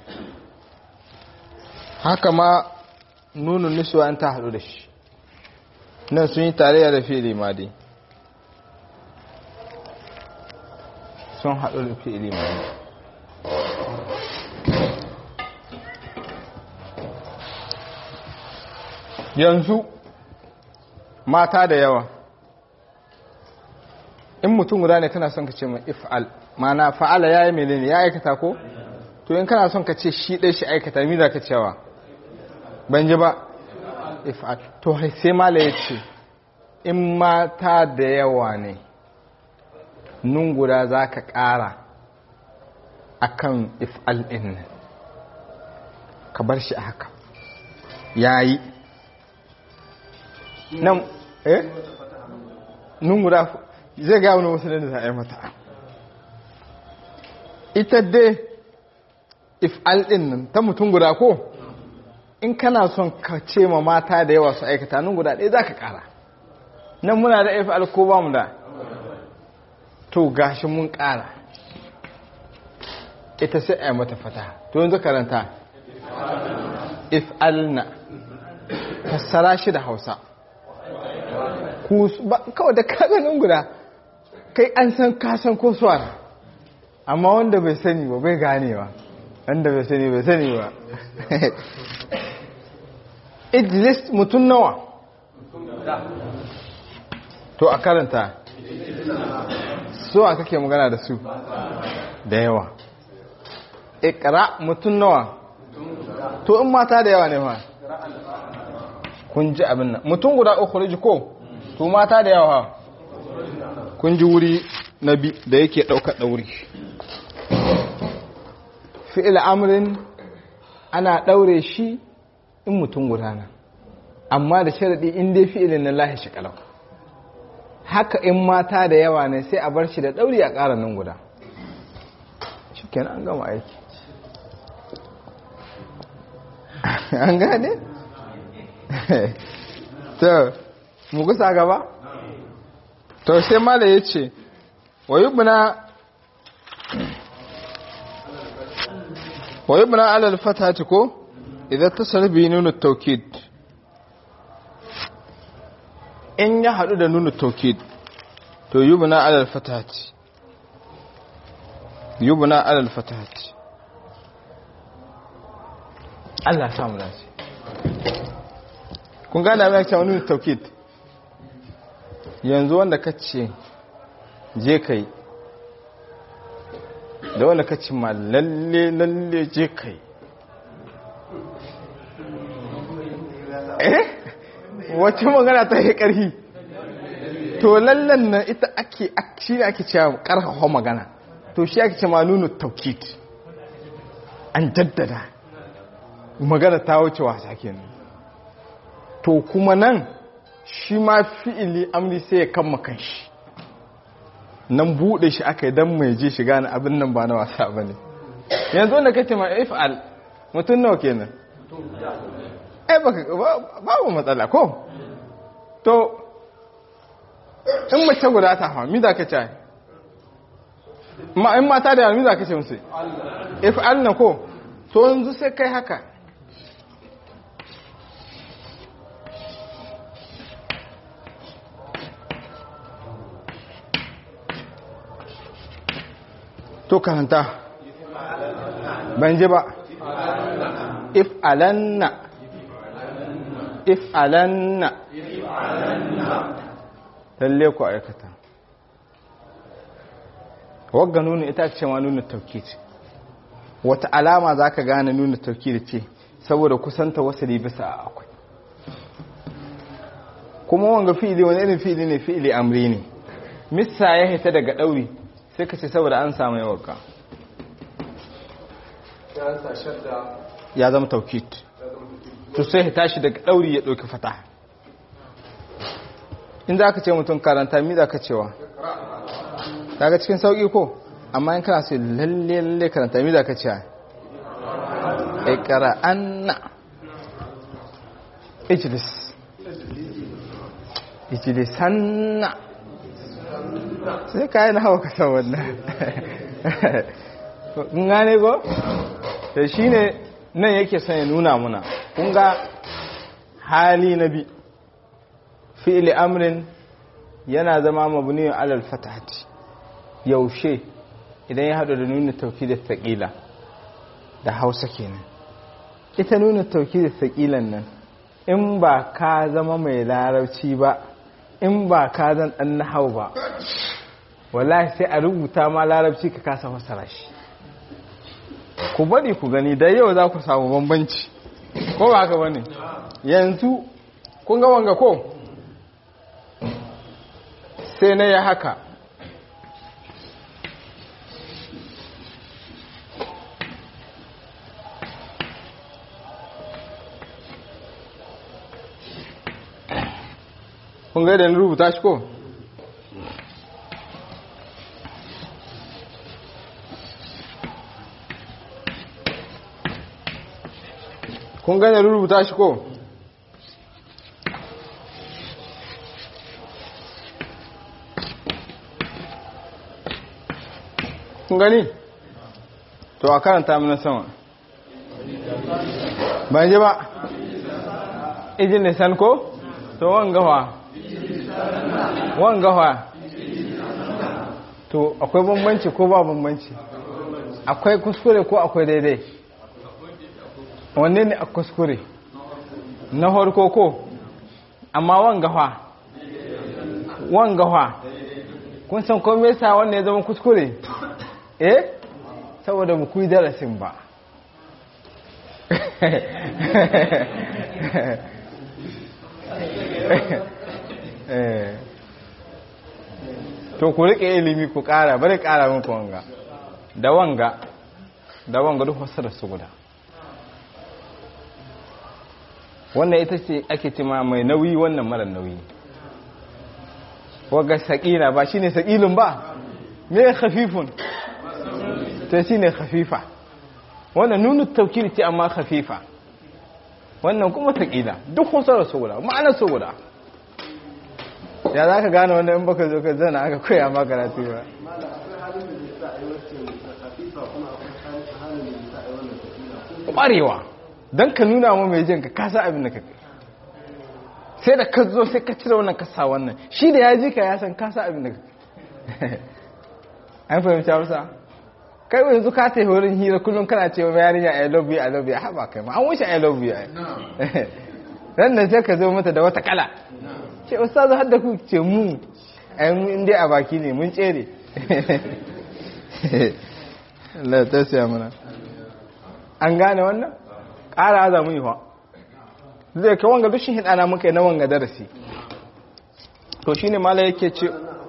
haka ma nunun niswa an ta haɗu da shi nan sun yi tarayya da fi'ili madi sun haɗu da fi'ili madi yanzu mata da yawa in mutum guda ne kana son ka ce mai if'al mana fa'ala ya yi menene ya aikata ko to in kana son ka ce shi ɗai shi aikata mi za ka cewa ban ji ba if'al to sai mala ya ce in mata da yawa ne nun guda za ka ƙara a kan if'al ɗin nan ka bar shi a haka ya yi nan eh nun guda zai ga wani wasu da za a yi mata ita dai if'al ɗin nan ta mutum guda ko in kana son ka ce ma mata da yawa su aikata nun guda ɗaya za ka ƙara nan muna da if'al ko ba mu da to gashi mun ƙara ita sai a yi mata fata to yanzu karanta if'alna fassara shi da hausa kawai da kaganin guda kai an san kasan ko suwara amma wanda bai sani ba bai gane ba wanda bai sani bai sani ba idlis mutum nawa to a karanta so a kake magana da su da yawa ikra mutum nawa to in mata da yawa ne ma kun ji abin nan mutum guda uku ko to mata da yawa kun ji wuri na bi da yake ɗaukar ɗauri fi'il amrin ana ɗaure shi in mutum gudana amma da sharaɗi in dai fi'ilin na lahi shi kalau haka in mata da yawa ne sai a bar shi da ɗauri a ƙara nan guda shi an gama aiki an gane? to mu gusa gaba? to sai mala ya ce wa yubna ويبنى على الفتحة كو إذا اتصل به نون التوكيد إن يحدد نون التوكيد تو يبنى على الفتحة يبنى على الفتحة Allah samu dace kun gane abin cewa nuna taukid yanzu wanda ka ce je kai da wanda ka ci ma lalle lalle je kai eh wacce magana ta yi ƙarfi to lallan nan ita ake shi ne ake cewa ƙarfafa magana to shi ake ce ma nuna taukid an jaddada magana ta wuce wasa kenan to kuma nan shi ma fi'ili amri sai ya kama kanshi nan buɗe shi aka yi don mai je shiga na abin nan ba na wasa ba ne yanzu wanda kace ma if'al mutum nawa kenan ai babu matsala ko to in mace guda ta hawa mi za ka ce ma in mata da yawa mi za ka ce musu if'al na ko to yanzu sai kai haka to karanta ban ji ba if alanna if alanna lalle ku aikata wagga nuna ita ce ma nuna taukid wata alama za ka gane nuna taukid ce saboda kusanta wasu bisa akwai kuma wanga fi'ili wani irin fi'ili ne fi'ili amri ne missa ya hita daga ɗauri sai ka ce saboda an samu yawarka ya zama taukit to sai ya tashi daga ɗauri ya ɗauki fata in za ka ce mutum karanta mi za ka cewa daga cikin sauƙi ko amma in kana so lalle lalle karanta mi za ka cewa ikara anna ijlis ijlisanna sai ka yi na hawa kasan wannan kun gane ko? da shi ne nan yake son ya nuna muna kun ga hali na bi fi'ili amrin yana zama mabniyun alal fatahati yaushe idan ya haɗu da nuna tauki da taƙila da hausa kenan ita nuna tauki da taƙilan nan in ba ka zama mai larabci ba in ba ka zan ɗan nahau ba wallahi sai a rubuta ma larabci ka kasa fasara shi ku bari ku gani da yau za ku samu bambanci ko ba haka bane yanzu kun ga wanga ko sai na ya haka kun ga da rubuta shi ko kun gane rubuta shi ko kun gani to a karanta mana sama ban ji ba ijin nisan ko to wangawa wangawa to akwai bambanci ko ba bambanci akwai kuskure ko akwai daidai wanne ne a kuskure na harko ko amma wangawa wangawa kun san kome yasa wannan ya zama kuskure eh saboda mu kuyi darasin ba to ku rike ilimi ku kara bari kara muku wanga da wanga da wanga duk wasu da su guda wannan ita ce ake ce ma mai nauyi wannan mara nauyi waga saƙila ba shine saƙilin ba me khafifun to shine khafifa wannan nunu taukiri ce amma khafifa wannan kuma saƙila duk kusa su guda ma'anar su guda ya za ka gane wanda in baka zo ka zana aka koya ma karatu ba ƙwarewa don ka nuna ma mai jin ka kasa abin da ka kai sai da ka zo sai ka cire wannan kasa wannan shi da ya ji ka ya san kasa abin da ka kai an fahimci hausa kai yanzu ka ta wurin hira kullum kana cewa yarinya i love you i love you haba kai ma an wuce i love you ran da sai ka zo mata da wata kala ce ustazu har da ku ce mu ai mu inda a baki ne mun tsere Allah ta siya mana an gane wannan ƙara za mu yi wa zai kai wanga dushin hidana muka yi na wanga darasi to shine mala yake ce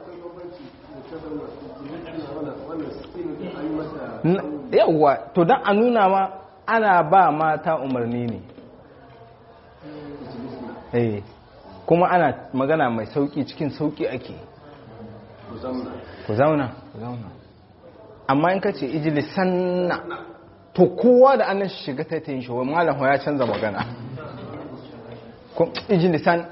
yawwa to don a nuna ma ana ba mata umarni ne eh kuma ana magana mai sauki cikin sauki ake ku zauna ku zauna amma in ka ce ijilisanna to kowa da annan shiga ta yin shawar malam ya canza magana ijilisan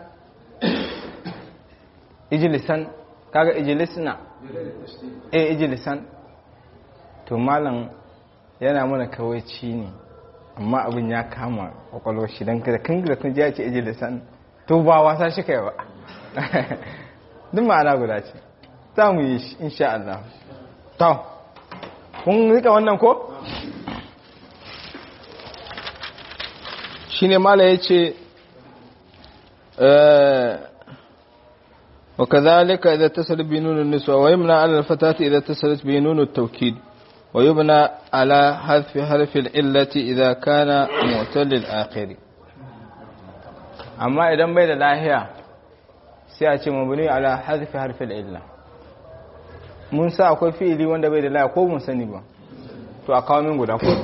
ijilisan kaga ijilisna eh ijilisan to malam yana mana kawaici ne amma abin ya kama kwakwalwar shi don kada kan gida kun ji ce ijilisan to ba wasa shi kai ba duk ma'ana guda ce za mu yi shi insha Allah to kun rika wannan ko shine mala yace وكذلك إذا اتصل بنون النسوة ويمنع على الفتاة إذا اتصلت بنون التوكيد ويبنى على حذف حرف العلة إذا كان معتل الآخر أما إذا بين الآهية سيأتي مبني على حذف حرف العلة mun sa akwai fi'ili wanda bai da laya ko mun sani ba to a kawo min guda ko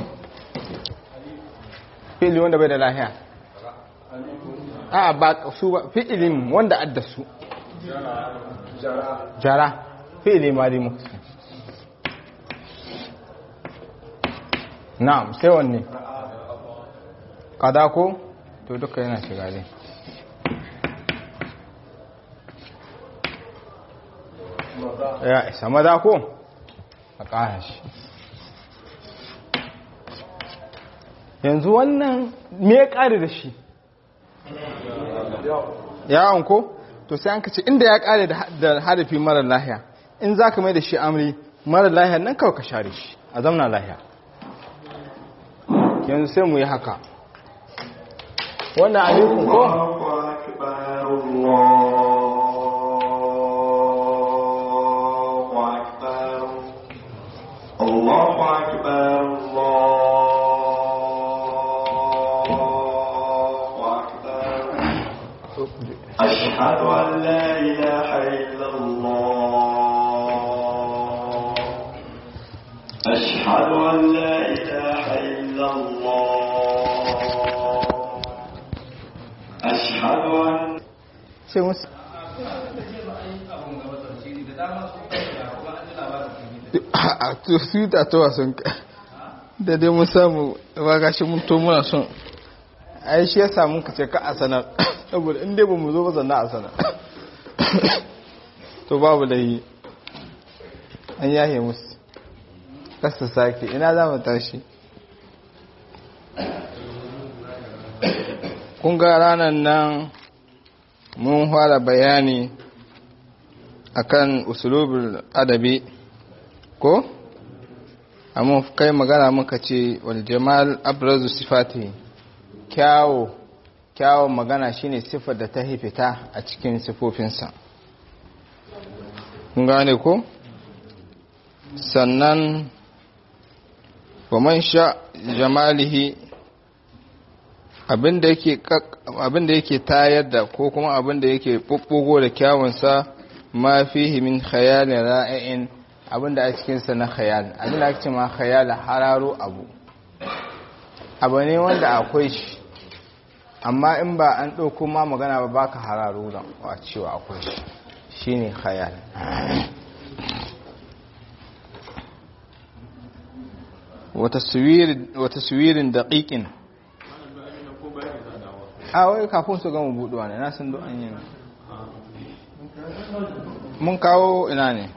fi'ili wanda bai da lahiya a ba su ba fi'ilin wanda adda su jara fi'ili madi muka ce na'am sai wanne kada ko to duka yana shiga dai ya isa maza ko a ƙara shi yanzu wannan me ya ƙare da shi yawon ko to sai an kace inda ya ƙare da harafi marar lahiya in za ka mai da shi amri marar lahiya nan kawai ka share shi a zamna lahiya yanzu sai mu yi haka wannan alaikun ko الله أكبر الله أكبر أشهد أن لا إله إلا الله أشهد أن لا إله إلا الله أشهد أن sai musu a su ta tawa sun da dai mun samu ba gashi mun to muna son ai shi ya samu ka ce ka a sanar saboda inda ba mu zo ba zanna a sanar to babu da yi an yahe musu kasa sake ina za mu tashi kun ga ranar nan mun fara bayani akan usulubul adabi ko amma kai magana muka ce wal jamal abrazu sifati kyawo kyawon magana shine sifar da ta fita a cikin sifofinsa kun gane ko sannan wa man sha jamalihi abinda yake abinda yake tayar da ko kuma abinda yake bubbugo da kyawunsa ma fihi min khayalin ra'ayin abinda a cikinsa na khayal abinda ake ce ma khayal hararo abu abu ne wanda akwai shi amma in ba an ɗauko ma magana ba baka hararo da a cewa akwai shi shine khayal wata suwirin daƙiƙin a wai kafin su gama buɗuwa ne na sun an yi mun kawo ina ne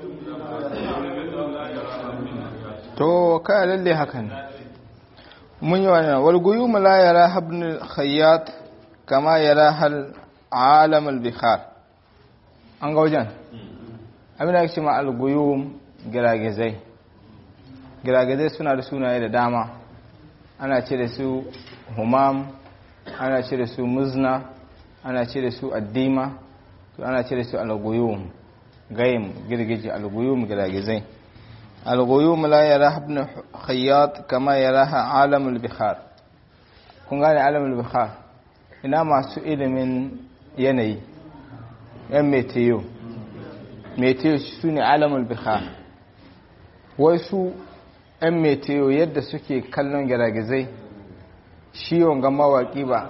to kai lalle hakan mun yi wani walguyu la yara habnul khayyat kama yara hal alam al-bikhar an ga wajen abin da ake ma alguyu giragizai giragizai suna da sunaye da dama ana ce da su humam ana ce da su muzna ana ce da su addima to ana ce da su alguyum gayim girgiji alguyum giragizai alguyum la yara ibn khayyat kama yaraha alamul bihar kun gane alamul bihar ina masu ilimin yanayi yan meteo meteo su ne alamul bihar wai su yan meteo yadda suke kallon giragizai shi wanga mawaki ba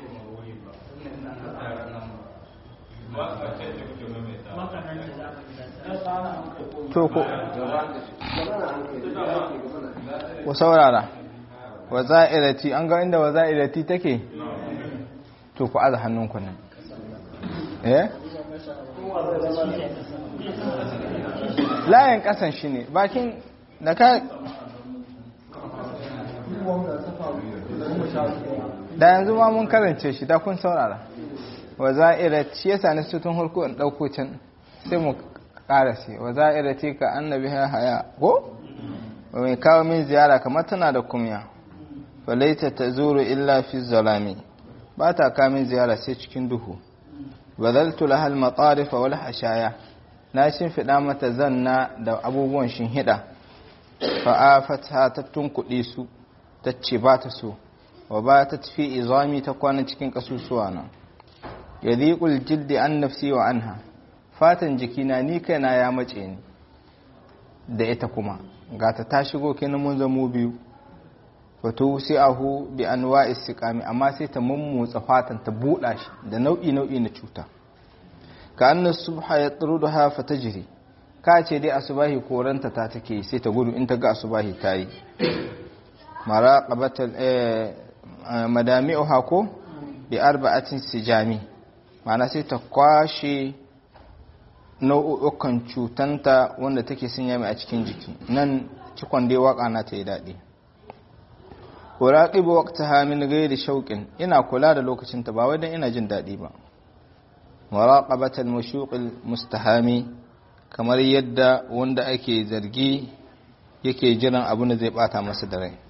to ko ku saurara wa za'irati an ga inda wa za'irati take to ku aza hannunku nan eh layin kasan shi ne bakin da ka da yanzu ma mun karance shi da kun saurara wa za'irati yasa ne su tun harko in dauko can sai mu karasi wa za'irati ka annabi haya ko mai kawo min ziyara kamar tana da kumya falaita ta zuru illa fi zalami ba ta kamin ziyara sai cikin duhu bazaltu lahal matarifa wal hashaya na shimfiɗa mata zanna da abubuwan shinhiɗa fa'afata ta tunkuɗe su ta ce ba ta so wa ba ta tafi izami ta kwana cikin ƙasusuwa na yadhiqul jildi an nafsi wa anha fatan jikina ni kaina ya mace ni da ita kuma gata ta shigo kenan mun zamo biyu wato sai ahu bi anwa'i siqami amma sai ta mummutsa fatan ta buɗa shi da nau'i nau'i na cuta ka anna subha yatruduha fatajri ka ce dai asubahi koranta ta take sai ta gudu in ta ga asubahi tayi maraqabatal madami'uha ko bi arba'atin sijami ma'ana sai ta kwashe nau'ukan cutanta wanda take sanya mai a cikin jiki nan cikon dai waka na ta yi daɗi uraqibu waqtaha min ghairi shauqin ina kula da lokacin ta ba wai dan ina jin daɗi ba muraqabatal mushuqil mustahami kamar yadda wanda ake zargi yake jiran abin da zai bata masa da rai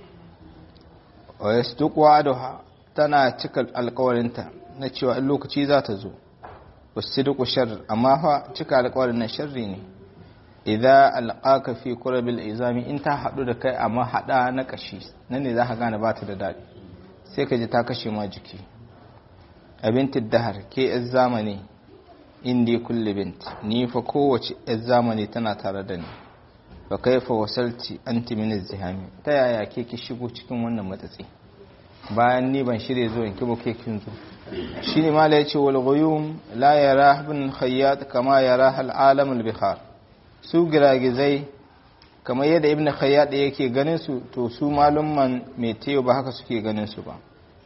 wa yasduqu aduha tana cika alƙawarinta na cewa in lokaci za ta zo wasidqu shar amma fa cika alƙawarin nan sharri ne idza alqaka fi qurabil izami in ta hadu da kai amma hada na kashi nan ne zaka gane bata da dadi sai ka ji ta kashe ma jiki abinti dahar ke yan zamani indi kulli bint ni fa kowace yan zamani tana tare da ni fa kaifa wasalti anti min zihami ta yaya ke ki shigo cikin wannan matsatsi bayan ni ban shirye zo in kibo ke kin zo shine mala yace wal ghuyum la yara ibn khayyat kama yara al alam al bihar su giragizai kamar yadda ibn khayyat yake ganin su to su malumman meteo ba haka suke ganin su ba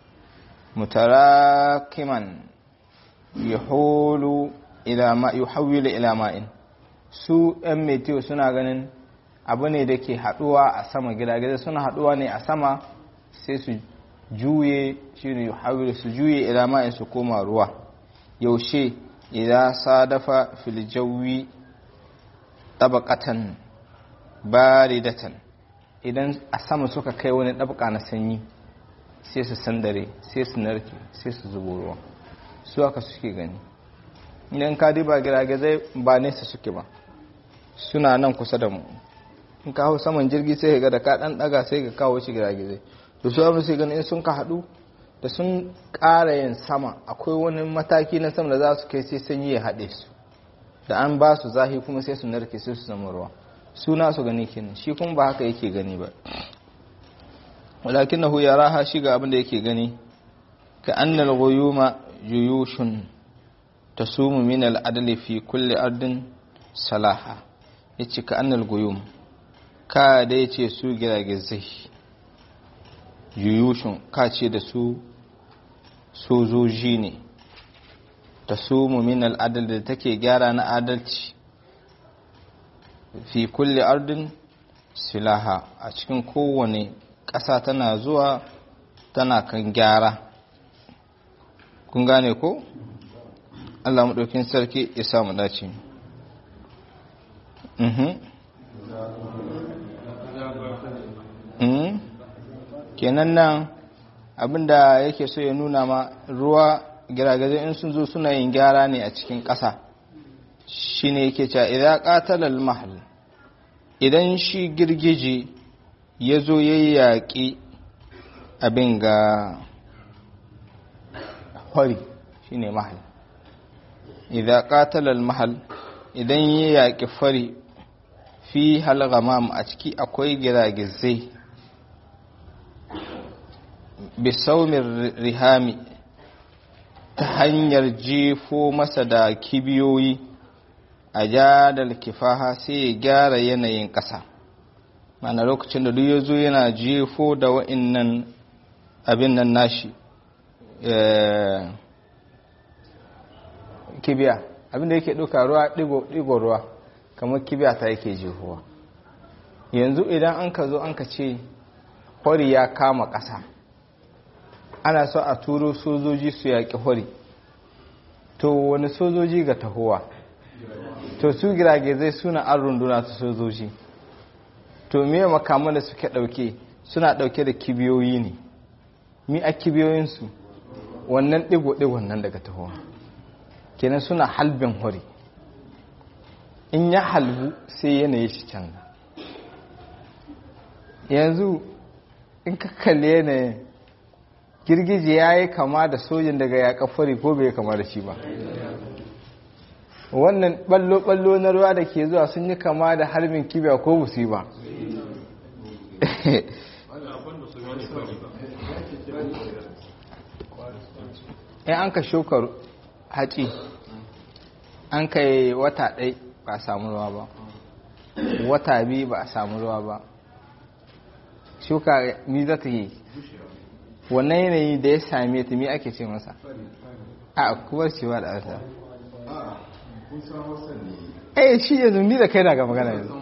mutarakiman yahulu ila ma yuhawwilu ila ma'in su ɗan meteo suna ganin abu ne da ke haɗuwa a sama giragizai suna haɗuwa ne a sama sai su juye shi ne yuhawwilu su juye ila ma'in su koma ruwa yaushe idan sadafa fil jawi tabaqatan baridatan idan a sama suka kai wani ɗabaka na sanyi sai su sandare sai su narke sai su zubo ruwa su haka suke gani idan ka diba giragizai ba nesa suke ba suna nan kusa da mu in ka hau saman jirgi sai ga da ka dan daga sai ka kawo shi giragizai da su abin sai gani in sun ka haɗu da sun ƙara yin sama akwai wani mataki na sama da za su kai sai sanyi ya haɗe su da an ba su zahi kuma sai su narke sai su zama ruwa suna su gani kenan shi kuma ba haka yake gani ba walakinahu yaraha shi ga abin da yake gani ka annal ghuyuma juyushun tasumu min al-adli fi kulli ardin salaha yace ka annal ghuyum ka da yace su giragizai juyushun ka ce da su sojoji ne tasumu min al-adl da take gyara na adalci fi kulli ardin silaha a cikin kowane ƙasa tana zuwa tana kan gyara kun gane ko Allah maɗaukin sarki ya samu dace kenan nan abinda yake so ya nuna ma ruwa giragizai in sun zo suna yin gyara ne a cikin ƙasa shi ne yake cewa idan ƙatalar mahal idan shi girgije ya zo ya yaƙi abin ga hori shi ne mahal idan ƙatalar mahal idan ya yaƙi fari fi halgamam a ciki akwai giragizai bisaumin rihami ta hanyar jefo masa da kibiyoyi a jadal kifaha sai ya gyara yanayin ƙasa mana lokacin da duk ya zo yana jefo da wa'innan abin nan nashi kibiya abin da yake ɗauka ruwa ɗigo ruwa kamar kibiya ta yake jefowa yanzu idan an ka zo an ka ce hori ya kama ƙasa ana so a turo sojoji su yaƙi hori to wani sojoji ga tahowa to su giragizai suna an runduna su sojoji to me makaman da suke ɗauke suna ɗauke da kibiyoyi ne mi a kibiyoyinsu wannan ɗigo-ɗigon nan daga tahowa kenan suna halbin hori in ya halbu sai yanayi shi canza yanzu in ka kalli yanayin girgije ya yi kama da sojin daga yaƙa fari ko bai kama da shi ba wannan ballo-ballo na ruwa da ke zuwa sun yi kama da harbin kibiya ko busi ba in an ka shokar haci an kai wata ɗai ba a samu ruwa ba wata biyu ba a samu ruwa ba shuka mi za ta yi wannan yanayi da ya same ta mi ake ce masa a kuwar cewa da arta eh shi yanzu ni da kai na ga magana yanzu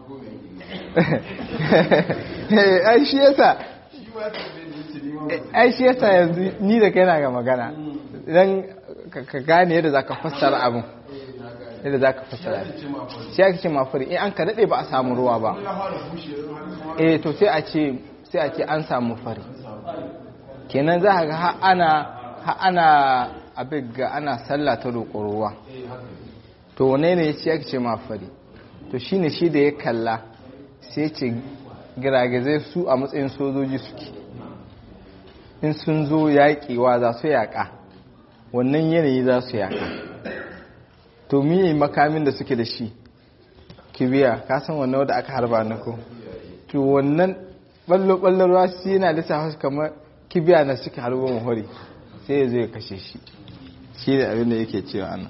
ai shi yasa ai shi yasa yanzu ni da kai na ga magana idan ka gane yadda za ka fassara abin yadda za ka fassara shi ake ce mafari in an ka daɗe ba a samu ruwa ba eh to sai a ce sai a ce an samu fari kenan za a ga ha ana ha ana abin ga ana sallah ta roƙo ruwa to wane ne ya ce ake ce mafari to shine shi da ya kalla sai ce giragizai su a matsayin sojoji suke in sun zo yaƙewa za su yaƙa wannan yanayi za su yaƙa to miye makamin da suke da shi kibiya kasan wannan wadda aka harba na ko to wannan ballo-ballon ruwa shi yana lissafa su kamar kibiya na suke harbo mahori sai ya zo ya kashe shi shi da abin da yake cewa ana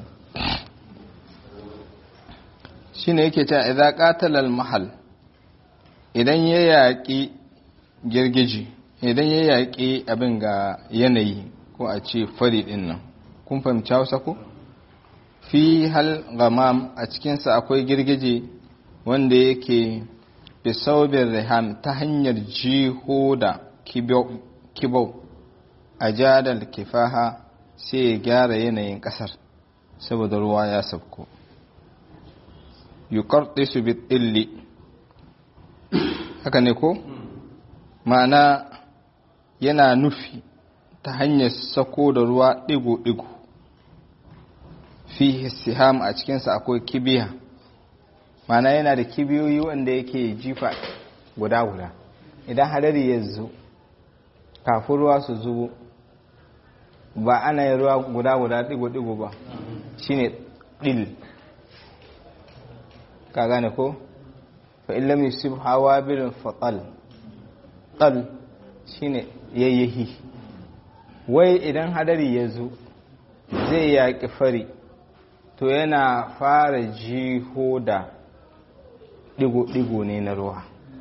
shi ne yake cewa idan katalal mahal idan ya yaƙi girgiji idan ya yaƙi abin ga yanayi ko a ce fari ɗin nan kun fahimci hausa ko fi hal gamam a cikinsa akwai girgije wanda yake bisaubin riham ta hanyar jiho da kibau a jadal kifaha sai ya gyara yanayin ƙasar saboda ruwa ya sabko yukarɗe su bit illi haka ne ko ma'ana yana nufi ta hanyar sako da ruwa ɗigo-ɗigo fi siham a cikinsa akwai kibiya ma'ana yana da kibiyoyi wanda yake jifa guda-guda idan hadari ya zo kafin ruwa su zubo ba ana yin ruwa guda-guda ɗigo-ɗigo ba shine ɗil ka gane ko? fa'in lam yusuf hawa birin fatal ɗal shine yayyahi wai idan hadari ya zo zai yaƙi fari to yana fara jiho da ɗigo-ɗigo ne na ruwa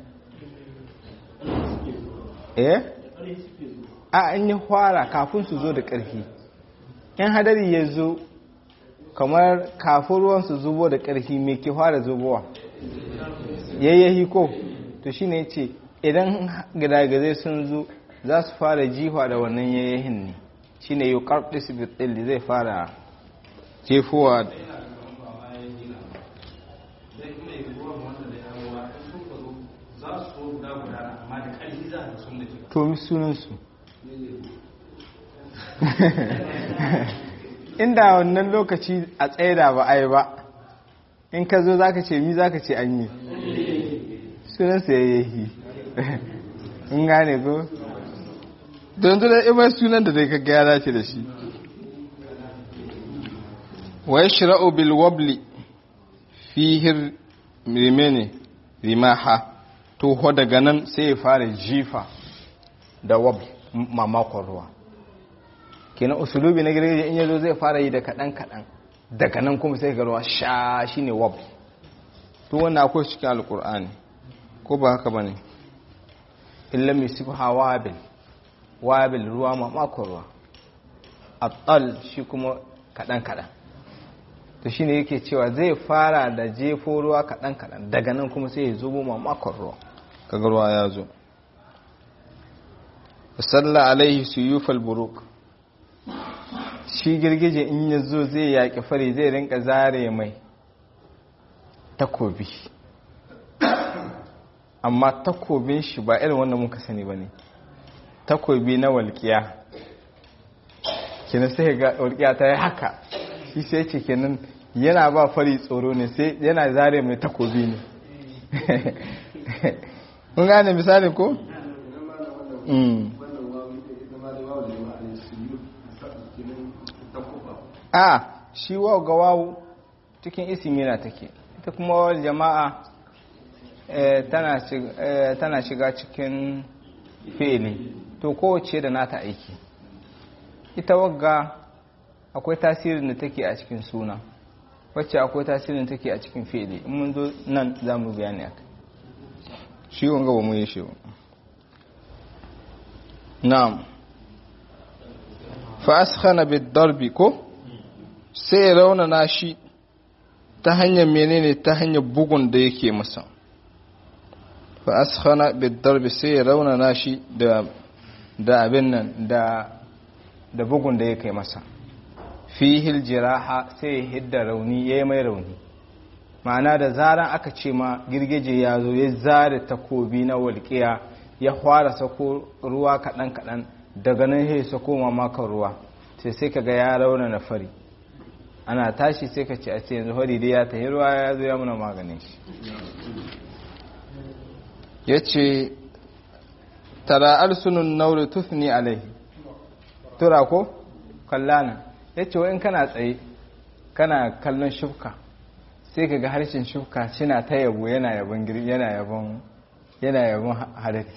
eh a an yi fara kafin su zo da ƙarfi in hadari ya zo kamar kafin ruwan su zubo da ƙarfi mai ke fara zubowa yayyahi ko to shine ce idan gidagizai sun zo za su fara jiwa da wannan yayyahin ne shine yau karɗi su bitsilli zai fara jefowa to mi sunansu inda wannan lokaci a tsaida ba a yi ba in ka zo za ka ce mi za ka ce an yi sunansa ya yi in gane ko don zuwa imar sunan da zai kaga ya dace da shi wa ya shira'u bil wabli fihir rimene rimaha toho daga nan sai ya fara jifa da wab mamakon ruwa kenan usulubi na girgije in yazo zai fara yi da kaɗan kaɗan daga nan kuma sai ga ruwa sha shine wab to wannan akwai cikin alkur'ani ko ba haka bane illa misibha wabil wabil ruwa mamakon ruwa atal shi kuma kaɗan kaɗan to shine yake cewa zai fara da jefo ruwa kaɗan kaɗan daga nan kuma sai ya zubo mamakon ruwa kaga ruwa ya zo salla alaihi suyufal buruk shi girgije in ya zo zai yaƙi fari zai rinka zare mai takobi amma takobin shi ba irin wanda muka sani ba ne takobi na walƙiya kina sai ga walƙiya ta yi haka shi sai ce kenan yana ba fari tsoro ne sai yana zare mai takobi ne kun gane misali ko? a shi wa ga wawu cikin isimina take ita kuma wawal jama'a tana shiga cikin fili to kowace da nata aiki ita wagga akwai tasirin da take a cikin suna wacce akwai tasirin take a cikin fi'ili in mun zo nan za mu bayani aka shi wanga ba mu yi shi ba na'am fa askhana bid darbi ko sai raunana shi ta hanyar menene ta hanyar bugun da yake masa fa askhana bid darbi sai raunana shi da da abin nan da da bugun da yake masa fihil jiraha sai hidda rauni yayi mai rauni ma'ana da zaran aka ce ma girgije ya zo ya zare takobi na walƙiya ya fara sako ruwa kaɗan-kaɗan daga nan ya sako mamakon ruwa sai sai ka ga ya rauna na fari ana tashi sai ka ce a ce yanzu fari dai ya tahi ruwa ya zo ya muna maganin shi ya ce tara arsunun nauri tufni alaihi tura ko kallana ya ce in kana tsaye kana kallon shufka sai ka ga harshen shufka cina ta yabo yana yabon yana yabon yana yabon hadari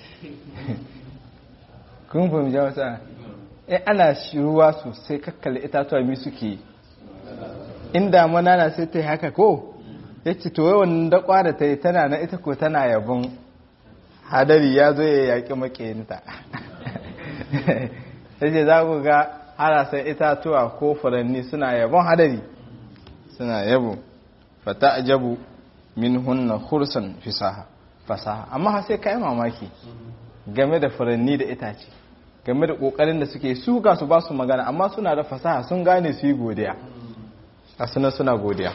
kun fahimci wata in ana ruwa sosai kakkale itatuwa mi suke in damana na sai ta yi haka ko ya ce to yawan dakwa da ta yi tana na ita ko tana yabon hadari ya zo ya yaƙi makiyinta ya ce za ku ga harasan itatuwa ko furanni suna yabon hadari suna yabo fata ajabu min hunna khursan fisaha fasaha amma sai ka yi mamaki game da furanni da itace game da kokarin da suke su ga su ba su magana amma suna da fasaha sun gane su yi godiya a suna suna godiya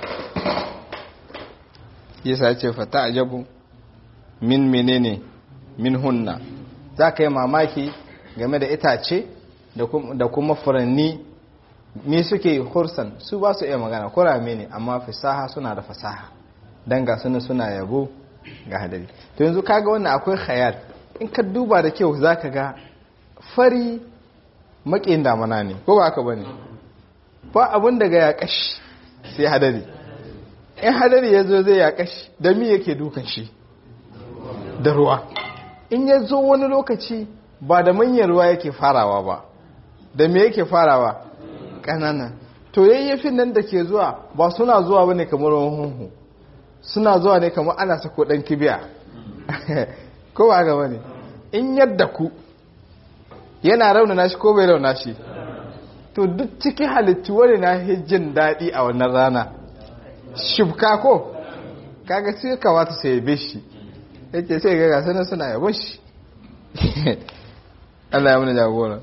yasa ce fata ajabu min menene min hunna za ka yi mamaki game da itace da kuma furanni me suke hursan su ba su iya magana kurame ne amma fasaha suna da fasaha don ga suna suna yabo ga hadari to yanzu kaga wannan akwai khayal in ka duba da kyau za ka ga fari maƙin damana ne ko ba haka ba ne ba abin daga ya kashi sai hadari in hadari ya zo zai ya kashi da mi yake dukan shi da ruwa in ya zo wani lokaci ba da manyan ruwa yake farawa ba da me yake farawa ƙanana to yayyafin nan da ke zuwa ba suna zuwa ba ne kamar hunhu suna zuwa ne kamar ana sako ɗan kibiya ko ba gaba ne in yadda ku yana raunana shi ko bai rauna shi to duk cikin halittu wani na jin daɗi a wannan rana shubka ko kaga sai kamata sai yabe shi yake sai ga gasanin suna yabon shi Allah ya muna jagora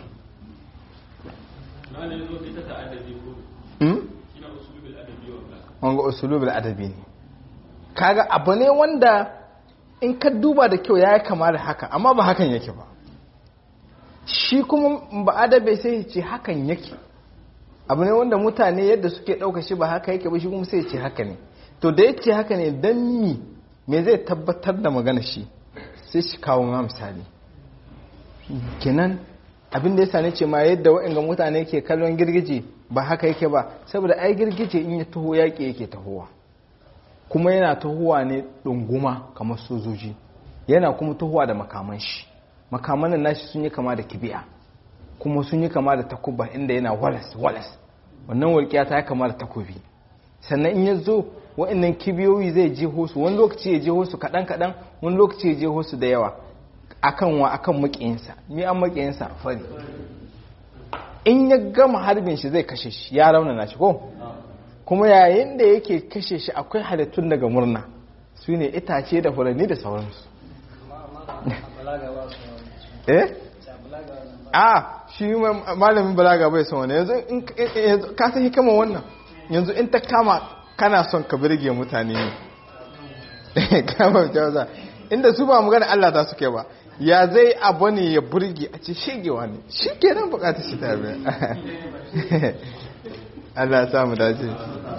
wanga usulubul adabi ne kaga abu ne wanda in ka duba da kyau ya kama da haka amma ba hakan yake ba shi kuma ba adabe sai ce hakan yake abu ne wanda mutane yadda suke ɗauka shi ba haka yake ba shi kuma sai ce haka ne to da yace haka ne dan mi me zai tabbatar da magana shi sai shi kawo ma misali kenan abin da ya sani ce ma yadda waɗanda mutane ke kallon girgije ba haka yake ba saboda ai girgije in ya taho yaƙi yake tahowa kuma yana tahowa ne ɗunguma kamar sojoji yana kuma tahowa da makaman shi makaman nashi sun yi kama da kibiya kuma sun yi kama da takuba inda yana walas walas wannan walƙiya ta yi kama da takobi sannan in ya zo waɗannan kibiyoyi zai jeho su wani lokaci ya jeho su kaɗan kaɗan wani lokaci ya jeho su da yawa akan wa akan makiyinsa mi an makiyinsa fari in ya gama harbin shi zai kashe shi ya raunana shi ko kuma yayin da yake kashe shi akwai halittun daga murna su ne itace da furanni da sauransu eh a shi malamin balaga bai son wani yanzu ka san hikama wannan yanzu in ta kama kana son ka birge mutane ne kama jawaza inda su ba magana Allah ta suke ba ya zai abu ne ya burge a ce shigewa ne shi ke nan bukatar shi ta biya Allah ya samu dace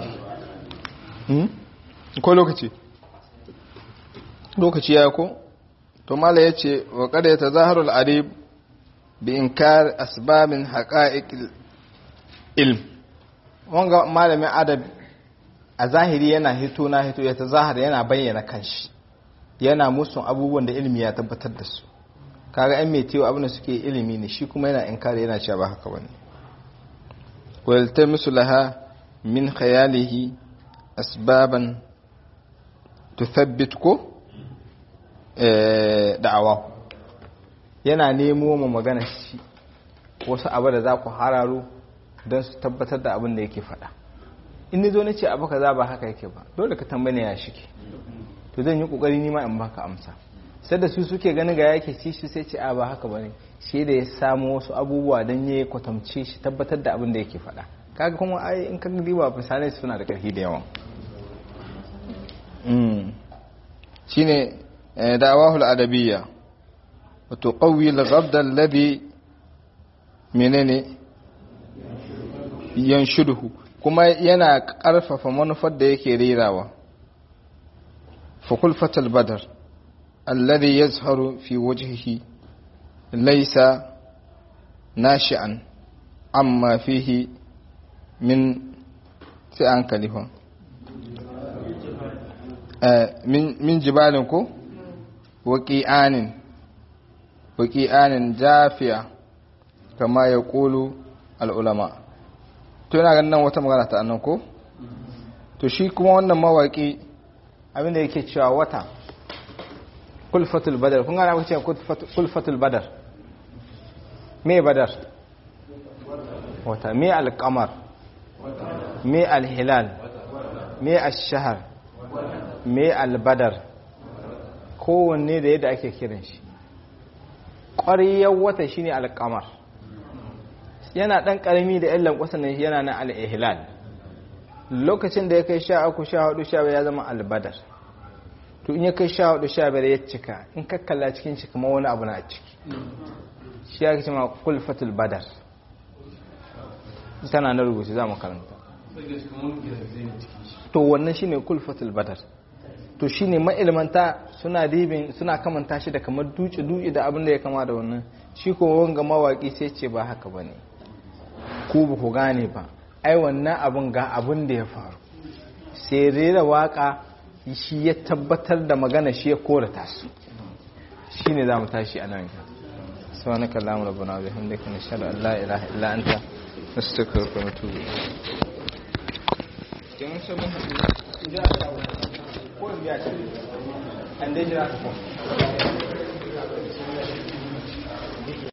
ko lokaci lokaci ya ko to mala ya ce wa kada ya ta zaharul arib bi inkar asbabin haƙa'iƙ ilm wanga malamin adab a zahiri yana hito na hito ya ta zahar yana bayyana kanshi yana musun abubuwan da ilimi ya tabbatar da su kaga yan mai tewa abin da suke ilimi ne shi kuma yana inkari yana cewa ba haka bane walta musu laha min khayalihi asbaban tuthabbit ko da'awa yana nemo mu magana shi wasu abu da za ku hararo don su tabbatar da abin da yake faɗa in ni zo na ce abu ka za ba haka yake ba dole ka tambane ya shike to zan yi ƙoƙari nima in baka amsa sai da su suke ganin ga yake ci shi sai ce a ba haka bane shi da ya samu wasu abubuwa don ya kwatamce shi tabbatar da abin da yake faɗa kaga kuma ai in ka riba misalai suna da ƙarfi da yawan shine da'awahul adabiyya wa tuqawwi al-ghabd alladhi menene yanshuduhu kuma yana ƙarfafa manufar da yake rerawa fa kulfatul badar alladhi yazharu fi wajhihi laysa nashi'an amma fihi min sai an kalifa min jibalin ko waƙi'anin waƙi'anin jafiya kama ya ƙulu al'ulama to yana ganin nan wata magana ta annan ko to shi kuma wannan mawaƙi abinda yake cewa wata kulfatul badar kun gana kuce kulfatul badar me badar wata me alƙamar me alhilal me ashahar me albadar kowanne da yadda ake kiran shi ƙwariyar wata shine alƙamar yana ɗan ƙarami da yan lankwasa ne yana na al'ihilal lokacin da ya kai sha uku sha hudu sha ya zama albadar to in ya kai sha hudu sha biyar ya cika in kakkalla cikin shi kuma wani abu na a ciki shi ya kace ma kulfatul badar tana na rubuce za mu karanta to wannan shine kulfatul badar to shine ma'ilmanta suna dibin suna kamanta shi da kamar duci duci da abin da ya kama da wannan shi ko wanga mawaki sai ce ba haka bane ku ba ku gane ba ai wannan abin ga abin da ya faru sai rera waka shi ya tabbatar da magana shi ya korata su shine zamu tashi a nan سبحانك اللهم ربنا وبحمدك نشهد ان لا اله الا انت نستغفرك ونتوب اليك